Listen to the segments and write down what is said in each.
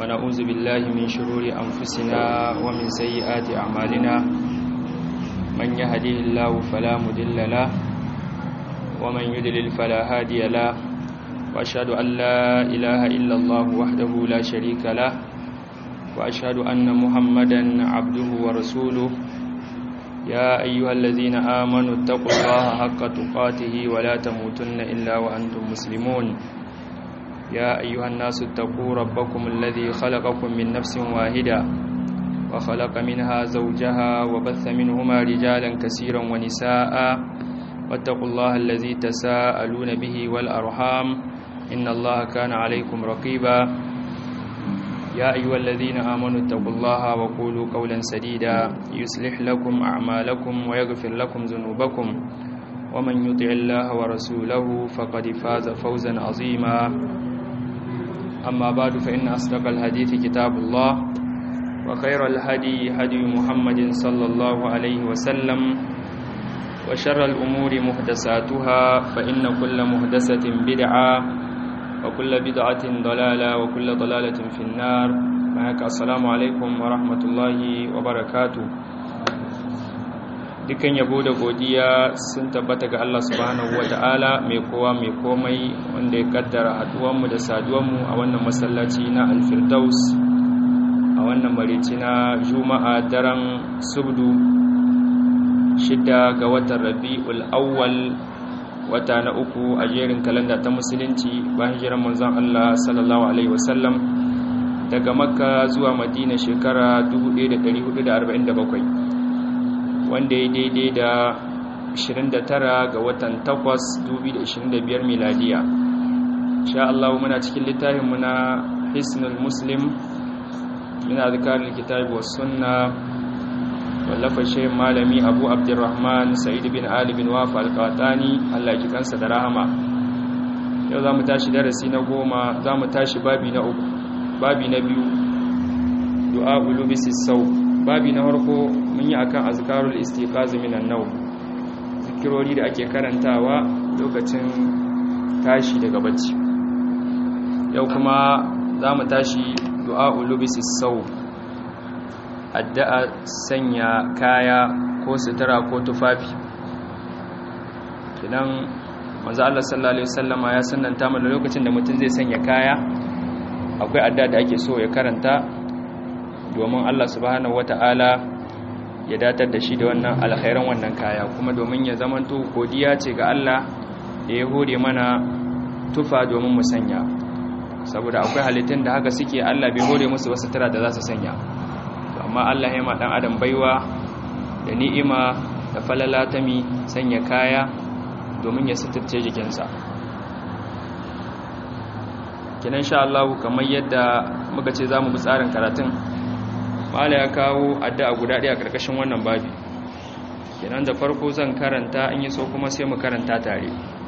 ونعوذ بالله من شرور أنفسنا ومن سيئات أعمالنا من يهديه الله فلا مضل له ومن يضلل فلا هادي له وأشهد أن لا إله إلا الله وحده لا شريك له وأشهد أن محمدا عبده ورسوله يا أيها الذين آمنوا اتقوا الله حق تقاته ولا تموتن إلا وأنتم مسلمون يا أيها الناس اتقوا ربكم الذي خلقكم من نفس واحدة وخلق منها زوجها وبث منهما رجالا كثيرا ونساء واتقوا الله الذي تساءلون به والأرحام إن الله كان عليكم رقيبا يا أيها الذين آمنوا اتقوا الله وقولوا قولا سديدا يصلح لكم أعمالكم ويغفر لكم ذنوبكم ومن يطع الله ورسوله فقد فاز فوزا عظيما أما بعد فإن أصدق الحديث كتاب الله وخير الهدي هدي محمد صلى الله عليه وسلم وشر الأمور محدثاتها فإن كل محدثة بدعة وكل بدعة ضلالة وكل ضلالة في النار معك السلام عليكم ورحمة الله وبركاته dukan yabo da godiya sun tabbata ga Allah subhanahu wata'ala mai kowa mai komai wanda ya kaddara haduwanmu da saduwanmu a wannan masallaci na alfirdaus a wannan marici na juma'a daren subdu shida ga watan rabi'ul awwal wata na uku a jerin kalanda ta musulunci bayan jiran manzon Allah sallallahu alaihi wasallam daga makka zuwa madina shekara 1447 wanda ya daidai da 29 ga watan 8 2025 miladiya sha Allah muna cikin littafin muna hisnul muslim min azkarul kitabi was sunna wallafa shehin malami abu abdurrahman sa'id bin ali bin wafa alkatani allah ji kansa da rahama yau za mu tashi darasi na goma za mu tashi babi na uku babi na biyu du'a ulubisi sau babi na farko mun yi akan azkarul istiqazi minan nau zikirori da ake karantawa lokacin tashi daga bacci yau kuma za mu tashi du'a ulubisi sau addu'a sanya kaya ko sutura ko tufafi kidan manzo Allah sallallahu alaihi wasallama ya sannanta mana lokacin da mutum zai sanya kaya akwai addu'a da ake so ya karanta domin Allah subhanahu wataala ya datar da shi da wannan alkhairan wannan kaya kuma domin ya zamanto godiya ce ga Allah da ya hore mana tufa domin mu sanya saboda akwai halittun da haka suke Allah bai hore musu wasu sutura da za su sanya amma Allah ya ma dan adam baiwa da ni'ima da falala ta mi sanya kaya domin ya suturce jikinsa kinan sha Allah kamar yadda muka ce zamu bi tsarin karatun mala ya kawo addu'a guda ɗaya a karkashin wannan babi kinan da farko zan karanta in yi so kuma sai mu karanta tare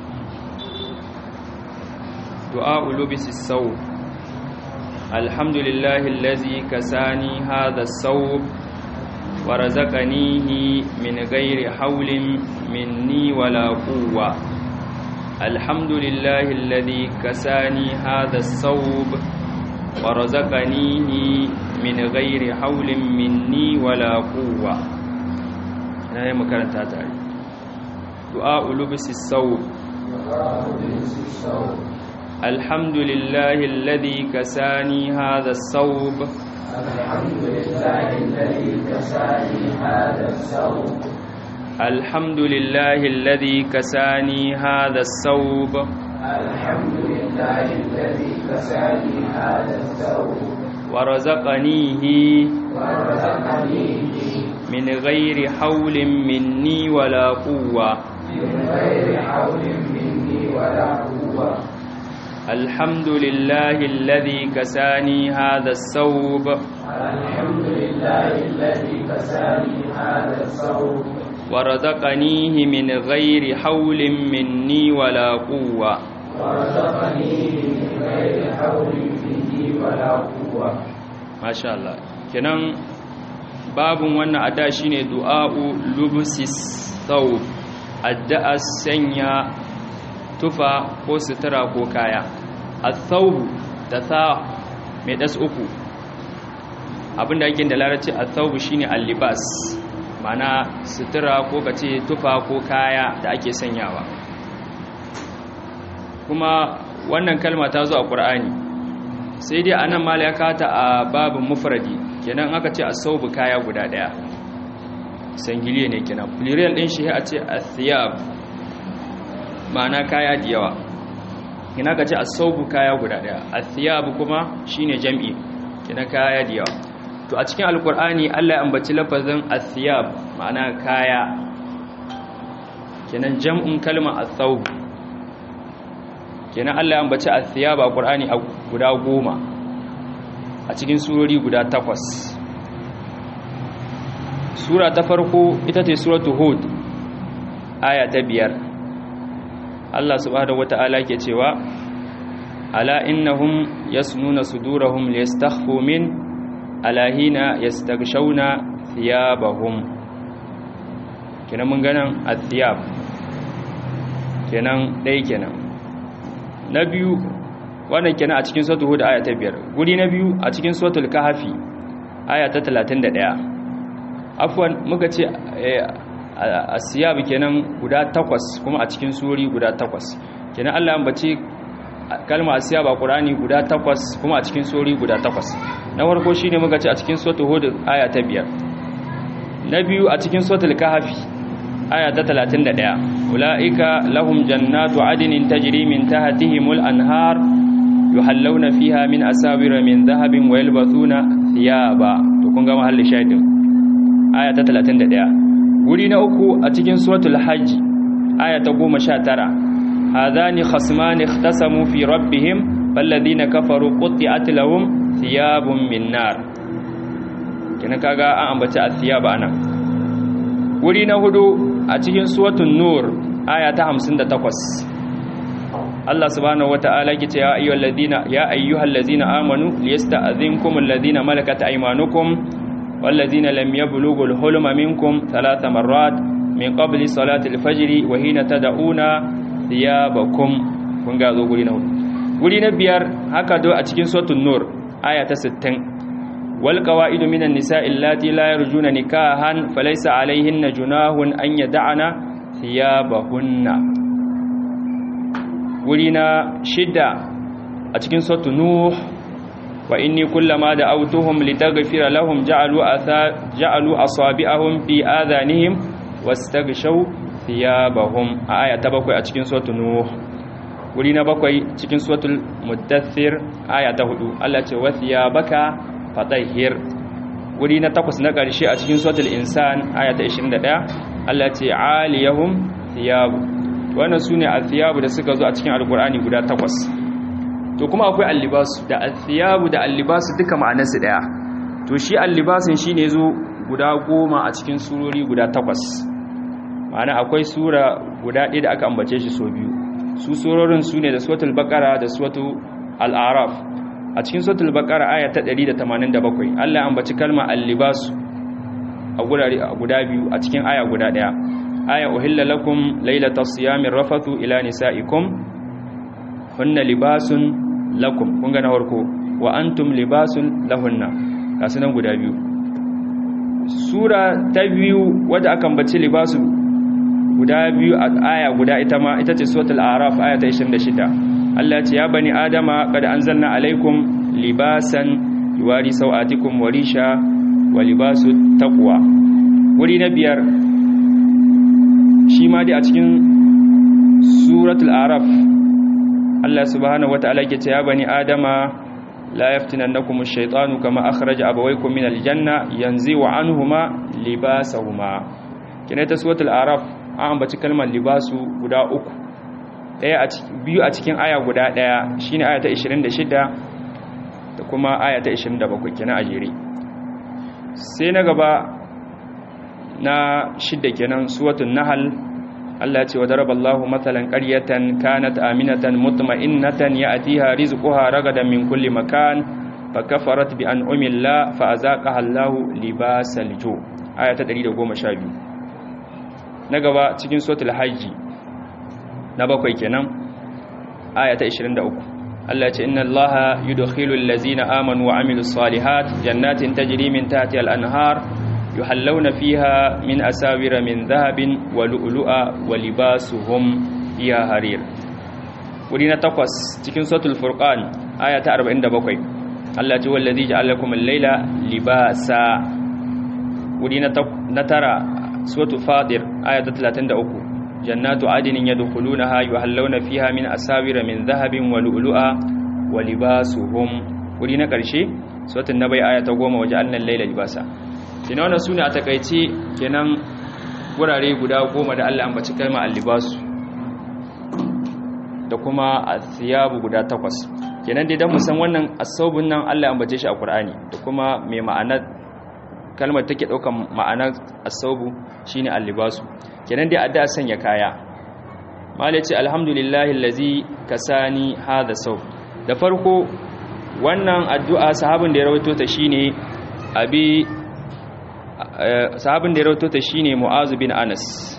du'a ulubis sau الحمد لله الذي كساني هذا الثوب ورزقنيه من غير حول مني ولا قوة الحمد لله الذي كساني هذا الثوب ورزقنيه من غير حول مني ولا قوة أنا مكانت تاري دعاء لبس الثوب الحمد لله الذي كساني هذا الثوب الحمد لله الذي كساني هذا الثوب الحمد لله الذي كساني هذا الثوب الحمد لله الذي كساني هذا الثوب ورزقنيه ورزقنيه من غير حول مني ولا قوة من غير حول مني ولا قوة الحمد لله الذي كساني هذا الثوب الحمد لله الذي كساني هذا الثوب ورزقنيه من غير حول مني ولا قوة ورزقنيه من غير حول مني ولا قوة ما شاء الله kenan babun wannan adda shine du'a'u lubusis thawb addu'a sanya tufa ko sutura ko kaya al-thawb da tha mai das uku abinda yake da larabci athawbu shine al-libas mana sutura ko kace tufa ko kaya da ake sanyawa kuma wannan kalma ta zo a Qur'ani sai dai anan mala ya kata a babin mufradi kenan aka ce asawbu kaya guda daya sangiliye ne kenan plural din shi a ce athiyab ma'ana kaya da yawa kina ka ce asawbu kaya guda daya athiyab kuma shine jam'i kina kaya da yawa to a cikin alkur'ani Allah ya ambaci lafazin athiyab ma'ana kaya kenan jam'un kalma athawb kenan Allah ya ambaci athiyab a Qur'ani a guda goma a cikin surori guda takwas sura ta farko ita ce suratu hud aya ta biyar Allah subhanahu wata'ala ke cewa ala innahum yasnuna sudurahum liyastakhfu min alahina yastaghshawna thiyabahum kenan mun ganan athiyab kenan dai kenan na biyu wannan kenan a cikin suratul hud aya ta biyar guri na biyu a cikin suratul kahfi aya ta 31 afwan muka ce asiyab kenan guda takwas kuma a cikin suri guda takwas kenan Allah ya ambace kalma asiyab a Qur'ani guda takwas kuma a cikin suri guda takwas na farko shine muka ce a cikin suratul hud aya ta biyar na biyu a cikin suratul kahfi aya ta 31 ulaika lahum jannatu adnin tajri min tahtihimul anhar yuhallawna fiha min asawira min dhahabin wa yalbathuna thiyaba to kun ga mahallin shahidin aya ta 31 wuri na uku a cikin suratul hajj aya ta 19 hadani khasmani ikhtasamu fi rabbihim falladhina kafaru qutti'at lahum thiyabun min nar kina kaga an ambaci athiyaba anan wuri na hudu a cikin suratul nur aya ta 58 Allah subhanahu wata'ala yake cewa ayyuhal ladina ya ayyuhal ladina amanu liyasta'dhinkum alladhina malakat aymanukum والذين لم يبلغوا الحلم منكم ثلاث مرات من قبل صلاة الفجر وحين تدعون ثيابكم kun ga zo guri na hudu guri na biyar haka do a cikin suratul nur aya ta 60 wal qawaidu minan nisa'i allati la yarjuna nikahan falaysa alayhinna junahun an yad'ana thiyabahunna guri na shida a cikin suratul nuh wa inni kullama da'awtuhum litaghfira lahum ja'alu atha ja'alu asabi'ahum fi adhanihim wastaghshaw thiyabahum aya ta bakwai a cikin suratul nuh wuri na bakwai cikin suratul muddathir aya ta hudu Allah ce wa thiyabaka fatahhir wuri na takwas na ƙarshe a cikin suratul insan aya ta 21 Allah ce aliyahum thiyabu wannan sune athiyabu da suka zo a cikin alqur'ani guda takwas to kuma akwai allibasu da athiyabu da allibasu duka ma'anarsu daya to shi allibasin shine zo guda goma a cikin surori guda takwas ma'ana akwai sura guda ɗaya da aka ambace shi so biyu su surorin su ne da suratul baqara da suratul al-araf a cikin suratul baqara aya ta 187 Allah ya ambaci kalma allibasu a gurare guda biyu a cikin aya guda ɗaya aya uhilla lakum laylatas siyamir rafathu ila nisaikum hunna libasun lakum kun ga na farko wa antum libasun lahunna kasu nan guda biyu sura ta biyu wadda aka ambaci libasu guda biyu a aya guda ita ma ita ce suratul araf aya ta 26 Allah ce ya bani adama qad anzalna alaikum libasan yuwari sawatikum wa risha wa libasu taqwa wuri na biyar shi ma dai a cikin suratul araf Allah subhanahu wata'ala ke ce ya bani adama la yaftinannakum ash-shaytanu kama akhraja abawaykum min al-janna yanzi'u anhuma libasahuma kina ta suratul araf an ambaci kalmar libasu guda uku daya a biyu a cikin aya guda daya shine aya ta 26 da kuma aya ta 27 kina a jere sai na gaba na shidda kenan suratul nahl Allah ce wa daraballahu mathalan qaryatan kanat aminatan mutma'innatan ya'tiha rizquha ragadan min kulli makan fakafarat bi an'ami Allah fa azaqaha Allahu libasal ju aya ta 112 na gaba cikin suratul hajj na bakwai kenan aya ta 23 Allah ce inna Allaha yudkhilul ladzina amanu wa amilus salihat jannatin tajri min tahtiha al-anhar yuhallawna fiha min asawira min dhahabin wa lu'lu'a wa libasuhum fiha harir wuri na takwas cikin suratul furqan aya ta 47 Allah ce wallazi ja'alakum al-laila libasa wuri na tara suratul fadir aya ta 33 jannatu adinin yadkhulunaha yuhallawna fiha min asawira min dhahabin wa lu'lu'a wa libasuhum wuri na karshe suratul nabai aya ta 10 waje annan laila libasa kina wannan sune a takeice kenan wurare guda goma da Allah ambaci kalmar al-libasu da kuma athiyabu guda takwas kenan dai dan mu san wannan asabun nan Allah ambace shi a Qur'ani da kuma mai ma'anar kalmar take daukan ma'anar asabu shine al-libasu kenan dai addu'a sanya kaya malai ce alhamdulillahi allazi kasani hadha saw da farko wannan addu'a sahabin da ya rawaito ta shine abi sahabin da ya rawaito ta shine mu'az bin anas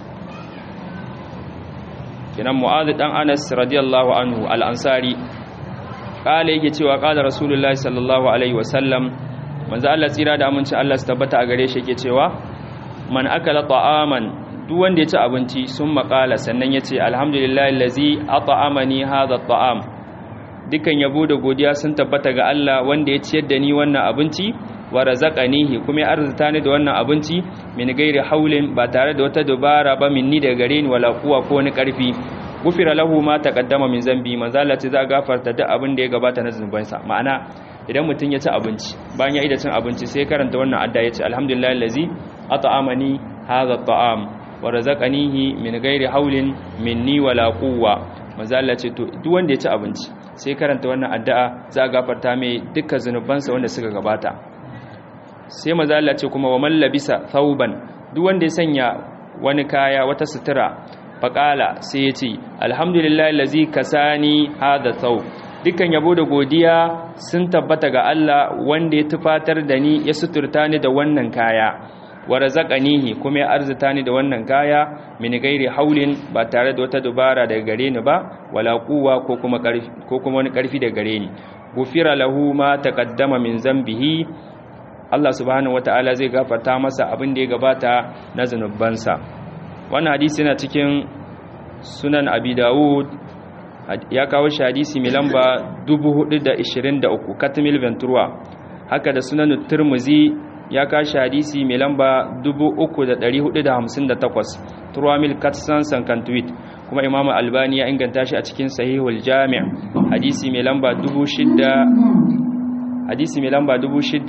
kenan mu'az dan anas radiyallahu anhu al-ansari kala yake cewa kala rasulullahi sallallahu alaihi wasallam manzo Allah tsira da aminci Allah su tabbata a gare shi yake cewa man akala ta'aman duk wanda ya ci abinci sun makala sannan ya ce alhamdulillah lazi at'amani hadha at'am dukan yabo da godiya sun tabbata ga Allah wanda ya ciyar da ni wannan abinci wa razaqanihi kuma ya arzuta ni da wannan abinci min gairi haulin ba tare da wata dubara ba minni daga gare ni wala kuwa ko ni karfi gufira lahu ma taqaddama min zambi manzo Allah ce za gafarta duk abin da ya gabata na zunubansa ma'ana idan mutum ya ci abinci bayan ya ida cin abinci sai karanta wannan adda ya ce alhamdulillah allazi at'amani hadha at'am wa razaqanihi min ghairi haulin minni wala quwwa manzo Allah ce to duk wanda ya ci abinci sai karanta wannan addu'a za a gafarta mai dukkan zanubansa wanda suka gabata sai manzo Allah ce kuma wa man labisa thawban duk wanda ya sanya wani kaya wata sutura faqala sai ya ce alhamdulillah allazi kasani hadha thawb dukkan yabo da godiya sun tabbata ga Allah wanda ya tufatar da ni ya suturta ni da wannan kaya wa razaqanihi kuma ya arzuta ni da wannan kaya min gairi haulin ba tare da wata dubara daga gare ni ba wala quwwa ko kuma karfi ko kuma wani karfi daga gare ni gufira lahu ma taqaddama min zambihi Allah subhanahu wataala zai gafarta masa abin da ya gabata na zanubansa wannan hadisi yana cikin sunan abi dawud ya kawo shi hadisi mai lamba 423 katamil ventura haka da sunan turmuzi ya kawo shi hadisi mai lamba 3458 turamil katsan sankantuit kuma imamu albani ya inganta shi a cikin sahihul jami' hadisi mai lamba 6000 hadisi mai lamba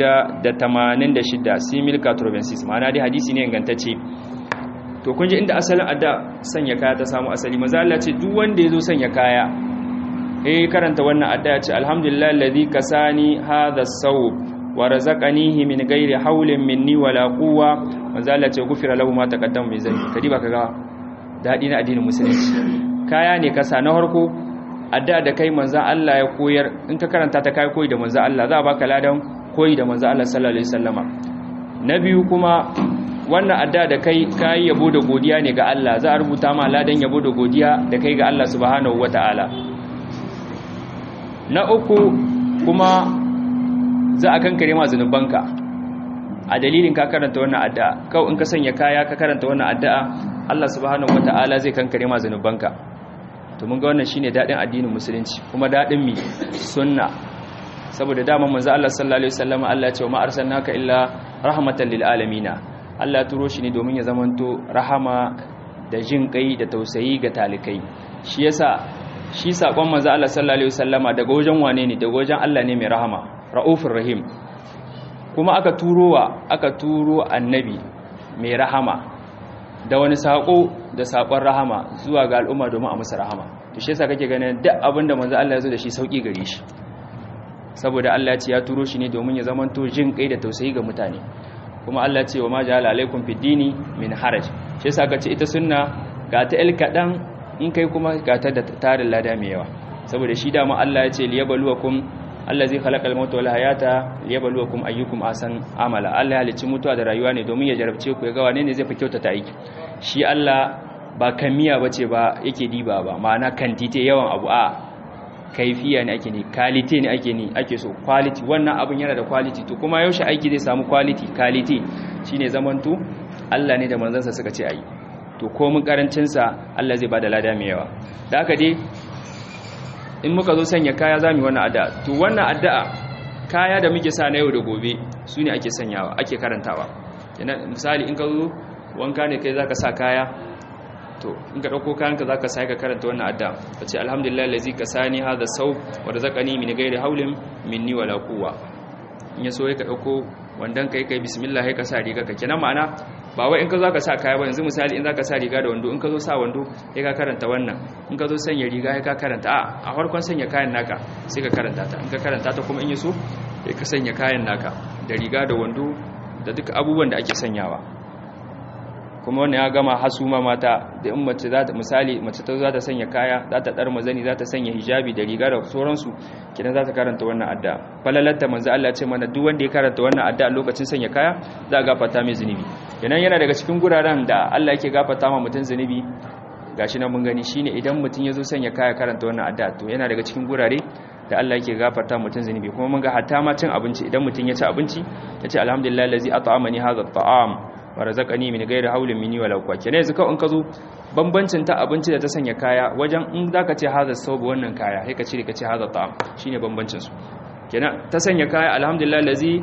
6086 simil katrobensis ma'ana dai hadisi ne ingantacce to kun ji inda asalin adda sanya kaya ta samu asali maza Allah ce duk wanda yazo sanya kaya eh karanta wannan adda ya ce alhamdulillah alladhi kasani hadha as-sawb wa razaqanihi min ghairi hawlin minni wala quwwa maza Allah ce gufira lahu ma taqaddama min zambi kadi ba kaga dadi na addinin musulunci kaya ne kasa na harko adda da kai manzon Allah ya koyar in ka karanta ta kai koyi da manzon Allah za a baka ladan koyi da manzon Allah sallallahu alaihi wasallama na biyu kuma wannan adda da kai kayi yabo da godiya ne ga Allah za a rubuta ma ladan yabo da godiya da kai ga Allah subhanahu wata'ala na uku kuma za a kankare ma zunubanka a dalilin ka karanta wannan addu'a kawai in ka sanya kaya ka karanta wannan addu'a Allah subhanahu wata'ala zai kankare ma zunubanka to mun ga wannan shine dadin addinin musulunci kuma dadin mi sunna saboda dama manzo Allah sallallahu alaihi wasallam Allah ya ce ma arsalnaka illa rahmatan lil alamin Allah turo shi ne domin ya zamanto rahama da jin kai da tausayi ga talikai shi yasa shi sakon manzo Allah sallallahu alaihi wasallama daga wajen wane ne daga wajen Allah ne mai rahama raufur rahim kuma aka turowa aka turo annabi mai rahama da wani sako da sakon rahama zuwa ga al'umma domin a musu rahama to shi yasa kake ganin duk abinda manzo Allah ya zo da shi sauki gare shi saboda Allah ya ce ya turo shi ne domin ya zamanto jin kai da tausayi ga mutane kuma Allah ce wa ma ja'ala alaikum fid dini min haraj shi yasa kace ita sunna ga ta el kadan in kai kuma ga ta da tarin lada mai yawa saboda shi da mu Allah ya ce liyabluwakum allazi khalaqal mauta wal hayata liyabluwakum ayyukum ahsan amala Allah ya halicci mutuwa da rayuwa ne domin ya jarabce ku ya ga wane ne zai fi kyautata aiki shi Allah ba kamiya bace ba yake diba ba ma'ana kantite yawan abu a kaifiya ne ake ni quality ne ake ni ake so quality wannan abin yana da quality to kuma yaushe aiki zai samu quality quality shine zamanto Allah ne da manzansa suka ce ayi to komin karancin sa Allah zai bada lada mai yawa da haka dai in muka zo sanya kaya zamu yi wannan addu'a to wannan addu'a kaya da muke sa na yau da gobe su ne ake sanyawa ake karantawa misali in ka zo wanka ne kai zaka sa kaya to in ka dauko kayanka zaka sai ka karanta wannan adda kace alhamdulillah allazi kasani hadha saw wa razaqani min ghairi hawlin minni wala quwwa in yaso ka dauko wandan kai kai bismillah kai ka sa riga ka kenan ma'ana ba wai in ka zaka sa kaya ba yanzu misali in zaka sa riga da wando in ka zo sa wando sai ka karanta wannan in ka zo sanya riga sai ka karanta a a farkon sanya kayan naka sai ka karanta ta in ka karanta ta kuma in yaso sai ka sanya kayan naka da riga da wando da duk abubuwan da ake sanyawa kuma wannan ya gama hasuma mata da in mace za ta misali mace ta za ta sanya kaya za ta dar mazani za ta sanya hijabi da riga da sauransu kidan za ta karanta wannan adda falalatta manzo Allah ce mana duk wanda ya karanta wannan adda a lokacin sanya kaya za a gafarta mai zunubi kenan yana daga cikin guraren da Allah yake gafarta ma mutum zunubi gashi nan mun gani shine idan mutum ya zo sanya kaya karanta wannan adda to yana daga cikin gurare da Allah yake gafarta mutum zunubi kuma mun ga hatta ma cin abinci idan mutum ya ci abinci ya ce alhamdulillah allazi at'amani hadha at'am wa razaqani min ghairi hawlin minni wala quwwata kenan yanzu kawai in ka zo bambancin ta abinci da ta sanya kaya wajen in zaka ce hadha sawb wannan kaya sai ka cire ka ce hadha ta'am shine bambancin su kenan ta sanya kaya alhamdulillah allazi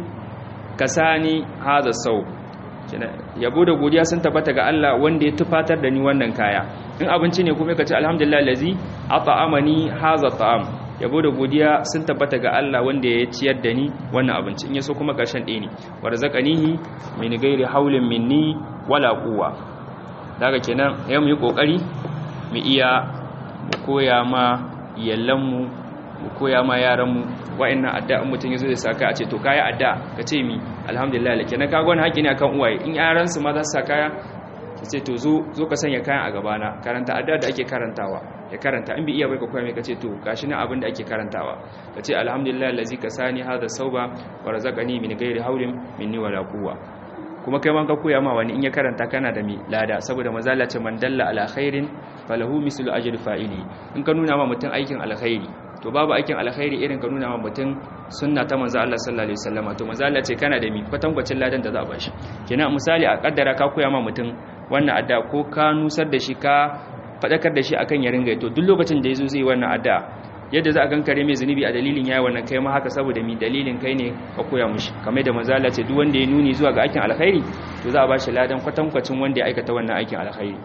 kasani hadha sawb kenan yabo da godiya sun tabbata ga Allah wanda ya tufatar da ni wannan kaya in abinci ne kuma ka ce alhamdulillah allazi at'amani hadha ta'am yabo da godiya sun tabbata ga Allah wanda ya ciyar da ni wannan abinci in yaso kuma karshen ɗaya ne warzaqanihi min ghairi haulin minni wala quwwa daga kenan ya mu yi kokari mu iya mu koya ma yallan mu mu koya ma yaran mu wa'annan addu'an mutun yazo ya saka a ce to kai adda ka ce mi alhamdulillah kenan kaga wani haƙi ne akan uwaye in yaran su ma za su sa kaya ce to zo zo ka sanya kayan a gabana karanta addu'a da ake karantawa ya karanta in bi iya bai ka koya mai kace to gashi nan abin da ake karantawa kace alhamdulillah allazi kasani hadha sauba wa razaqani min ghairi hawlin minni wala quwwa kuma kai man ka koya ma wani in ya karanta kana da mi lada saboda mazala ce man dalla ala khairin falahu mislu ajri fa'ili in ka nuna ma mutum aikin alkhairi to babu aikin alkhairi irin ka nuna ma mutum sunna ta manzo Allah sallallahu alaihi wasallama to mazala ce kana da mi kwatankwacin ladan da za a bashi kenan misali a kaddara ka koya ma mutum wannan adda ko ka nusar da shi ka faɗakar da shi akan ya ringa to duk lokacin da yazo zai wannan adda yadda za a kankare mai zunubi a dalilin yayi wannan kai ma haka saboda mi dalilin kai ne ka koya mushi kamar da manzala ce duk wanda ya nuni zuwa ga aikin alkhairi to za a bashi ladan kwatankwacin wanda ya aikata wannan aikin alkhairi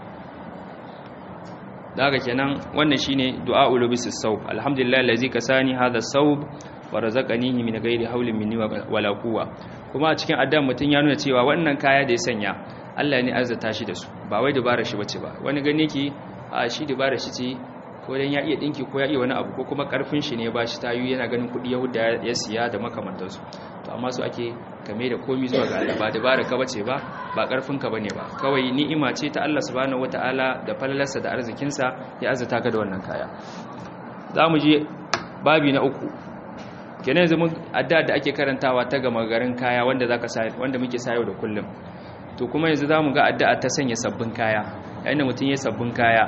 daga kenan wannan shine du'a ulubisus sawb alhamdulillah allazi kasani hadha sawb wa razaqanihi min ghairi hawlin minni wala quwwa kuma a cikin addan mutun ya nuna cewa wannan kaya da ya sanya Allah ne arzata shi da su ba wai dabara shi bace ba wani gani yake a shi dabara shi ce ko dan ya iya dinki ko ya iya wani abu ko kuma karfin shi ne ba shi tayu yana ganin kudi yahuda ya siya da makamantansu to amma su ake kame da komi zuwa ga Allah ba dabara ka bace ba ba karfin ka bane ba kawai ni'ima ce ta Allah subhanahu wataala da falalarsa da arzikin sa ya arzata ka da wannan kaya zamu je babi na uku kenan yanzu mun adda da ake karantawa ta gama garin kaya wanda zaka sa wanda muke sayo da kullum to kuma yanzu zamu ga addu'a ta sanya sabbin kaya yayin da mutun ya sabbin kaya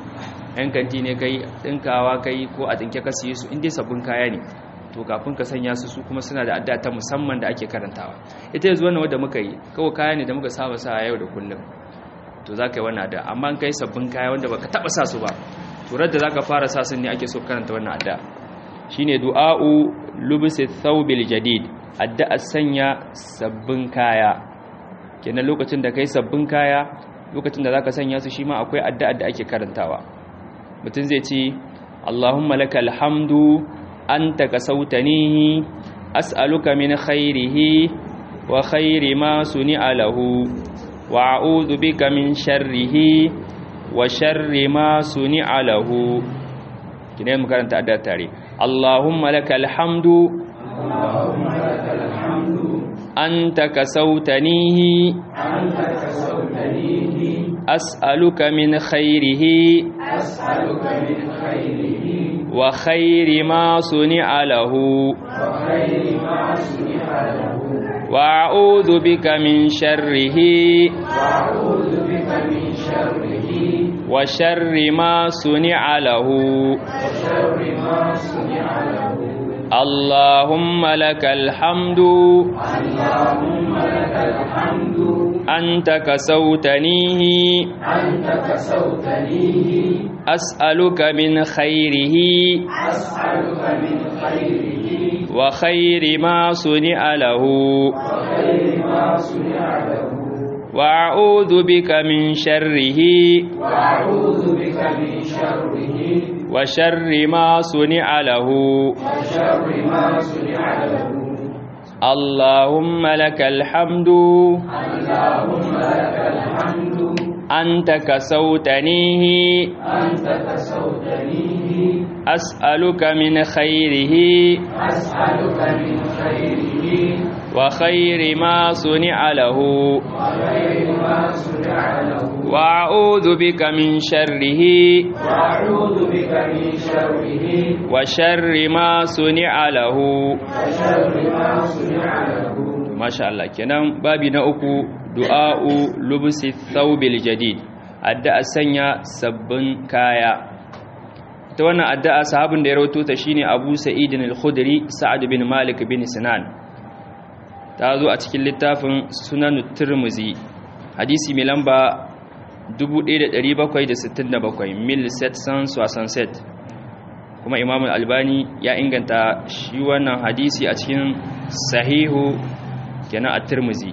yan kanti ne kai dinkawa kai ko a dinke ka siye su in dai sabbin kaya ne to kafin ka sanya su su kuma suna da addu'a ta musamman da ake karantawa ita yanzu wannan wanda muka yi kawai kaya ne da muka saba sa yau da kullum to za ka yi wannan addu'a amma kai sabbin kaya wanda baka taba sa su ba to da zaka fara sa sun ne ake so karanta wannan addu'a shine du'a'u lubsi thawbil jadid addu'a sanya sabbin kaya kenan lokacin da kai sabbin kaya lokacin da zaka sanya su shi ma akwai addu'a da ake karantawa mutum zai ce Allahumma lakal hamdu anta kasautanihi as'aluka min khairihi wa khairi ma suni'a lahu wa a'udhu bika min sharrihi wa sharri ma suni'a lahu kine mu karanta addu'a tare Allahumma lakal hamdu Allahumma lakal hamdu anta kasautanihi anta kasautanihi as'aluka min khairihi as'aluka min khairihi wa khairi ma suni'a lahu wa khairi ma suni'a lahu wa a'udhu bika min sharrihi wa a'udhu bika min sharrihi وشر ما صنع له وشر ما صنع له اللهم لك الحمد اللهم لك الحمد أنت كسوتنيه أنت كسوتنيه أسألك من خيره أسألك من خيره وخير ما صنع له وخير ما صنع له وأعوذ بك من شره وأعوذ بك من شره وشر ما صنع له وشر ما صنع له اللهم لك الحمد اللهم لك الحمد أنت كسوتنيه أنت كسوتنيه أسألك من خيره أسألك من خيره وخير ما صنع له وخير ما صنع له وأعوذ بك من شره وأعوذ بك من شره وشر ما صنع له وشر ما صنع له masha Allah kenan babi na uku du'a'u lubsi thawbil jadid addu'a sanya sabbin kaya ta wannan addu'a sahabin da ya rawaito ta shine Abu Sa'id al-Khudri Sa'ad bin Malik bin Sinan ta zo a cikin littafin Sunan Tirmidhi hadisi mai lamba 1767 mil 767 kuma Imam al-Albani ya inganta shi wannan hadisi a cikin sahihu kenan a Tirmidhi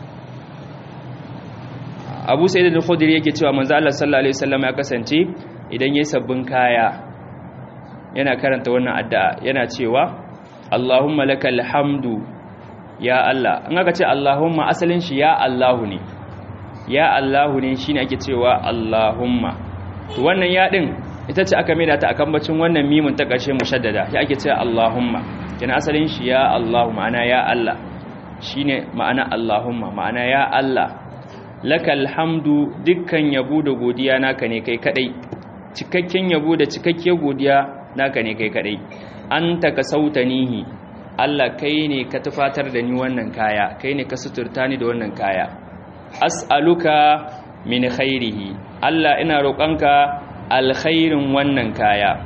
Abu Sa'id al-Khudri yake cewa manzo Allah sallallahu alaihi wasallam ya kasance idan yayi sabbin kaya yana karanta wannan addu'a yana cewa Allahumma lakal hamdu ya Allah an aka ce Allahumma asalin shi ya Allahu ne ya Allahu ne shine ake cewa Allahumma to wannan ya din ita ce aka maida ta akan bacin wannan mimun ta ƙarshe mushaddada ya ake cewa Allahumma kina asalin shi ya Allahu ma'ana ya Allah shine ma'ana Allahumma ma'ana ya Allah lakal hamdu dukkan yabo da godiya naka ne kai kadai cikakken yabo da cikakkiyar godiya naka ne kai kadai anta ka sautanihi Allah kai ne ka tufatar da ni wannan kaya kai ne ka suturta ni da wannan kaya as'aluka min khairihi Allah ina roƙonka alkhairin wannan kaya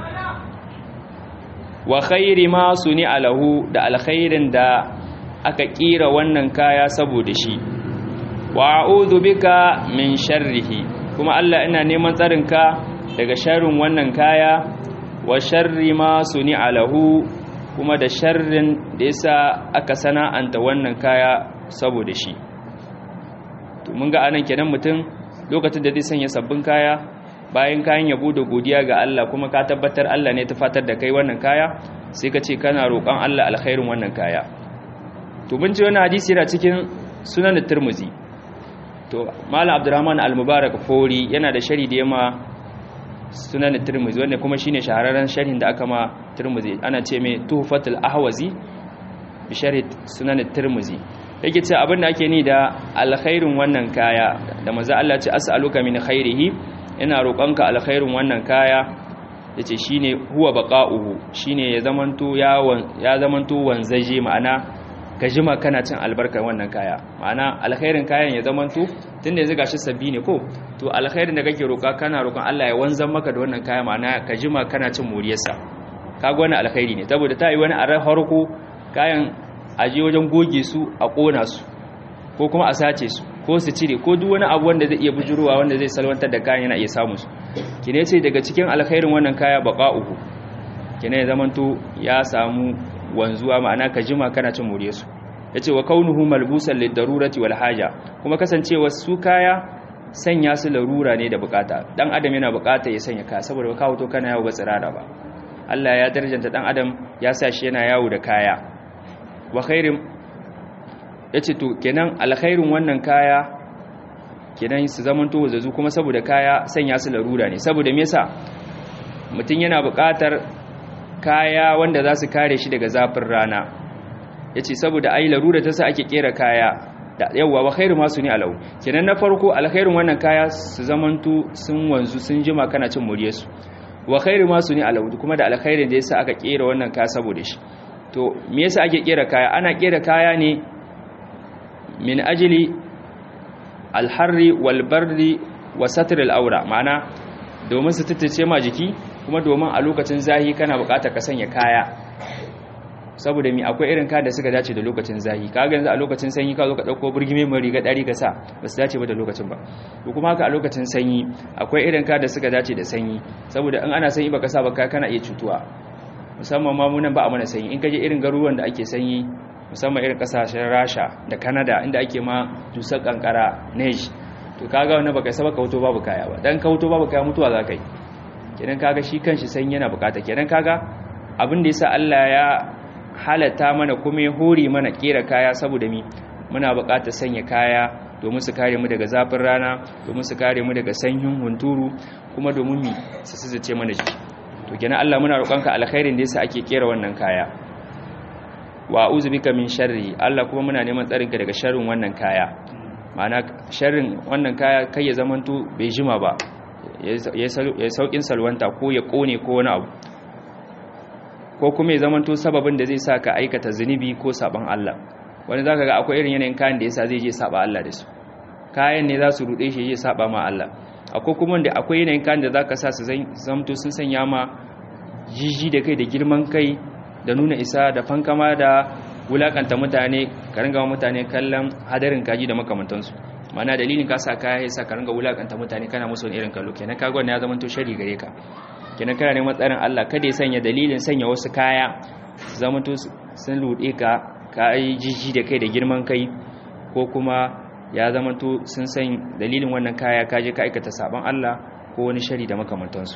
wa khairi ma suni alahu da alkhairin da aka kira wannan kaya saboda shi wa a'udhu bika min sharrihi kuma Allah ina neman tsarinka daga sharrin wannan kaya wa sharri ma suni alahu kuma da sharrin da yasa aka sana'anta wannan kaya saboda shi to mun ga anan kenan mutum lokacin da zai sanya sabbin kaya bayan kayan yabo da godiya ga Allah kuma ka tabbatar Allah ne ta fatar da kai wannan kaya sai ka ce kana roƙon Allah alkhairin wannan kaya to mun ji wannan hadisi yana cikin sunan Tirmidhi to Malam Abdurrahman Al-Mubarak Fori yana da shari da yama sunan Tirmidhi wanda kuma shine shahararren sharhin da aka ma Tirmidhi ana ce mai Tuhfatul Ahwazi bi sharh sunan Tirmidhi yake ce abin da ake ni da alkhairin wannan kaya da manzo Allah ce as'aluka min khairihi ina roƙonka alkhairin wannan kaya yace shine huwa baqa'uhu shine ya zamanto ya ya zamanto wanzaje ma'ana ka jima kana cin albarkar wannan kaya ma'ana alkhairin kayan ya zamanto tunda yanzu gashi sabbi ne ko to alkhairin da kake roƙa kana roƙon Allah ya wanzan maka da wannan kaya ma'ana ka jima kana cin moriyarsa kaga wannan alkhairi ne saboda ta yi wani a harko kayan aje wajen goge su a ƙona su ko kuma a sace su ko su cire ko duk wani abu wanda zai iya bujuruwa wanda zai salwantar da kayan yana iya samu su kine ce daga cikin alkhairin wannan kaya baqa'uhu kine ya zamanto ya samu wanzuwa ma'ana ka jima kana cin mure su yace wa kaunuhu malbusan lidarurati wal haja kuma kasancewa su kaya sanya su larura ne da bukata dan adam yana bukata ya sanya kaya saboda ka to kana yawo ba tsirara ba Allah ya darjanta dan adam ya sa shi yana yawo da kaya wa khairin yace to kenan alkhairin wannan kaya kenan su zaman to wazazu kuma saboda kaya sanya su larura ne saboda me yasa mutun yana buƙatar kaya wanda za su kare shi daga zafin rana yace saboda ai larura ta sa ake kera kaya da yawa wa khairu ma suni alau kenan na farko alkhairin wannan kaya su zaman to sun wanzu sun jima kana cin muriyarsu wa khairu ma suni alau kuma da alkhairin da yasa aka kera wannan kaya saboda shi to me yasa ake kera kaya ana kera kaya ne min ajili alharri walbarri wa satril aura ma'ana domin su tattace ma jiki kuma domin a lokacin zahi kana buƙatar ka sanya kaya saboda mi akwai irin kaya da suka dace da lokacin zahi kaga yanzu a lokacin sanyi ka zo ka dauko burgime mai riga dari ka sa ba su dace ba da lokacin ba to kuma haka a lokacin sanyi akwai irin kaya da suka dace da sanyi saboda in ana sanyi baka sa ba kana iya cutuwa musamman ma munan ba a mana sanyi in kaje irin garuruwan da ake sanyi musamman irin kasashen Rasha da Canada inda ake ma dusar kankara neige to kaga wannan baka saba ka wuto babu kaya ba dan ka wuto babu kaya mutuwa za ka yi kenan kaga shi kanshi sanyi yana bukata kenan kaga abin da yasa Allah ya halatta mana kuma ya hore mana kera kaya saboda mi muna bukatar sanya kaya domin su kare mu daga zafin rana domin su kare mu daga sanyin hunturu kuma domin mi su sizace mana jiki to kenan Allah muna roƙonka alkhairin da yasa ake kera wannan kaya wa a'udhu bika min sharri Allah kuma muna neman tsarinka daga sharrin wannan kaya ma'ana sharrin wannan kaya kai ya zamanto bai jima ba ya saukin salwanta ko ya kone ko wani abu ko kuma ya zamanto sababin da zai sa ka aikata zunubi ko saban Allah wani zaka ga akwai irin yanayin kayan da yasa zai je saba Allah da su kayan ne za su rude shi ya saba ma Allah akwai kuma wanda akwai yanayin kayan da zaka sa su zamto sun sanya ma jiji da kai da girman kai da nuna isa da fankama da wulakanta mutane ka ringa mutane kallon hadarin kaji da makamantansu mana dalilin ka sa kaya yasa ka ringa wulakanta mutane kana musu wani irin kallo kenan kaga wannan ya zama to shari gare ka kenan kana neman tsarin Allah kada ya sanya dalilin sanya wasu kaya zama to sun lude ka ka yi jiji da kai da girman kai ko kuma ya zama to sun san dalilin wannan kaya ka je ka aikata saban Allah ko wani shari da makamantansu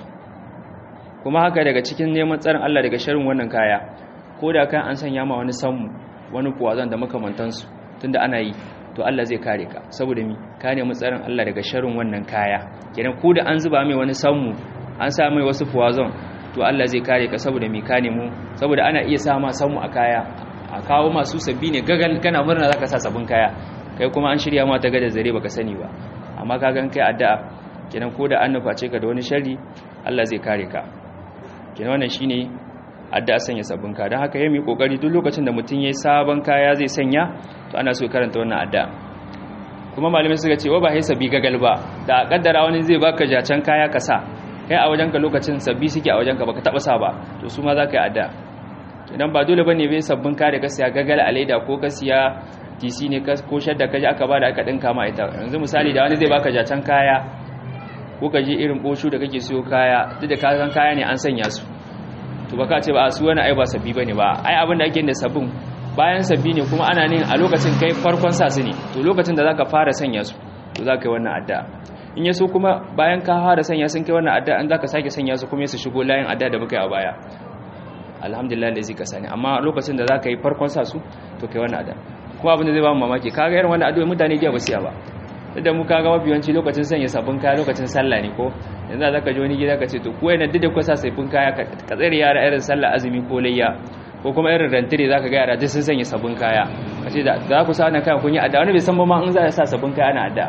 kuma haka daga cikin neman tsarin Allah daga sharin wannan kaya ko da kan an sanya ma wani sammu wani kuwazan da makamantansu tunda ana yi to Allah zai kare ka saboda mi ka nemi tsarin Allah daga sharin wannan kaya kenan ko da an zuba mai wani sammu an sa mai wasu fuwazon to Allah zai kare ka saboda mi ka nemo saboda ana iya sa ma sammu a kaya a kawo masu sabbi ne gagal kana murna zaka sa sabbin kaya kai kuma an shirya ma ta gada zare baka sani ba amma ka gan kai addu'a kenan ko da an nuface ka da wani sharri Allah zai kare ka kenan wannan shine addu'a sanya sabbin kaya don haka yayi kokari duk lokacin da mutum yayi sabon kaya zai sanya to ana so karanta wannan addu'a kuma malamai suka ce wa ba sai sabbi gagal ba da kaddara wani zai baka jacen kaya ka sa kai a wajenka lokacin sabbi suke a wajenka baka taba sa ba to su ma za ka yi addu'a idan ba dole bane bai sabbin kaya da ka siya gagal a leda ko ka siya tc ne ko shadda ka ji aka bada aka dinka ma ita yanzu misali da wani zai baka jacen kaya ko ka je irin boshu da kake siyo kaya duk da kasan kaya ne an sanya su to baka ce ba a su wani ai ba sabbi bane ba ai abin da ake da sabbin bayan sabbi ne kuma ana ne a lokacin kai farkon sa su ne to lokacin da zaka fara sanya su to zaka yi wannan addu'a in yaso kuma bayan ka fara sanya sun kai wannan addu'a an zaka sake sanya su kuma su shigo layin addu'a da muka yi a baya alhamdulillah da zai ka sani amma lokacin da zaka yi farkon sa su to kai wannan addu'a kuma abin da zai ba mu mamaki kaga irin wannan addu'a mutane jiya ba su ba da mu kaga mafi yawanci lokacin sanya sabbin kaya lokacin sallah ne ko yanzu za ka ji wani gida ka ce to ko yana duk da kusa sabbin kaya ka tsare yara irin sallah azumi ko layya ko kuma irin rantire za ka ga yara duk sun sanya sabbin kaya ka ce za ku sa wannan kayan kun yi adda wani bai san ba ma in za a sa sabbin kaya ana adda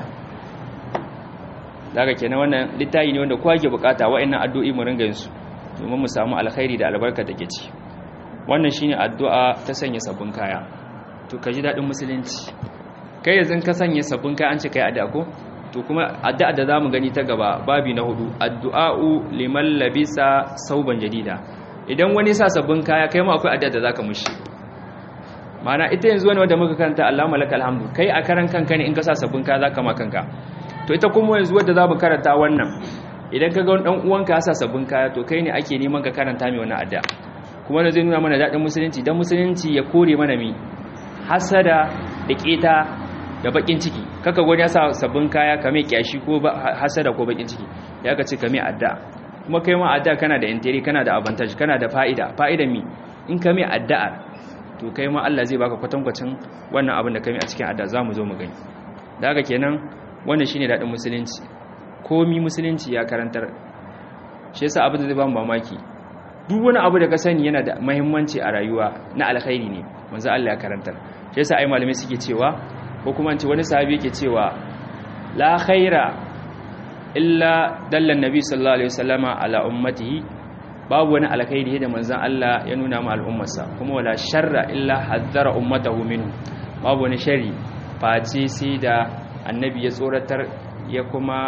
daga kenan wannan littafi ne wanda kowa ke bukata wa'annan addu'o'i mu ringa yin su domin mu samu alkhairi da albarka da ke ci wannan shine addu'a ta sanya sabbin kaya to ka ji dadin musulunci kai yanzu ka sanya sabbin kaya an ce kai addu'a ko to kuma addu'a da zamu gani ta gaba babi na hudu addu'a'u liman labisa sauban jadida idan wani sa sabbin kaya kai ma akwai addu'a da zaka mushi mana ita yanzu wani wanda muka karanta Allahumma lakal hamdu kai a karan kanka ne in ka sa sabbin kaya zaka ma kanka to ita kuma yanzu wanda zamu karanta wannan idan ka ga wani dan uwanka ya sa sabbin kaya to kai ne ake neman ka karanta mai wannan addu'a kuma da zai nuna mana dadin musulunci dan musulunci ya kore mana mi hasada da keta da bakin ciki kaka gwani ya sa sabbin kaya kame kyashi ko hasada ko bakin ciki ya ka ce kame adda kuma kai ma adda kana da intiri kana da advantage kana da fa'ida fa'idan mi in kame addu'ar to kai ma Allah zai baka kwatankwacin wannan abin da kame a cikin adda zamu zo mu gani da haka kenan wannan shine dadin musulunci komi musulunci ya karantar shi yasa abin da zai ba mu mamaki duk wani abu da ka sani yana da muhimmanci a rayuwa na alkhairi ne manzo Allah ya karantar shi yasa ai malamai suke cewa ko kuma ce wani sahabi yake cewa la khaira illa dallan nabi sallallahu alaihi wasallama ala ummatihi babu wani alkhairi da manzon Allah ya nuna ma al'ummarsa kuma wala sharra illa haddara ummatahu minhu babu wani shari face sai da annabi ya tsoratar ya kuma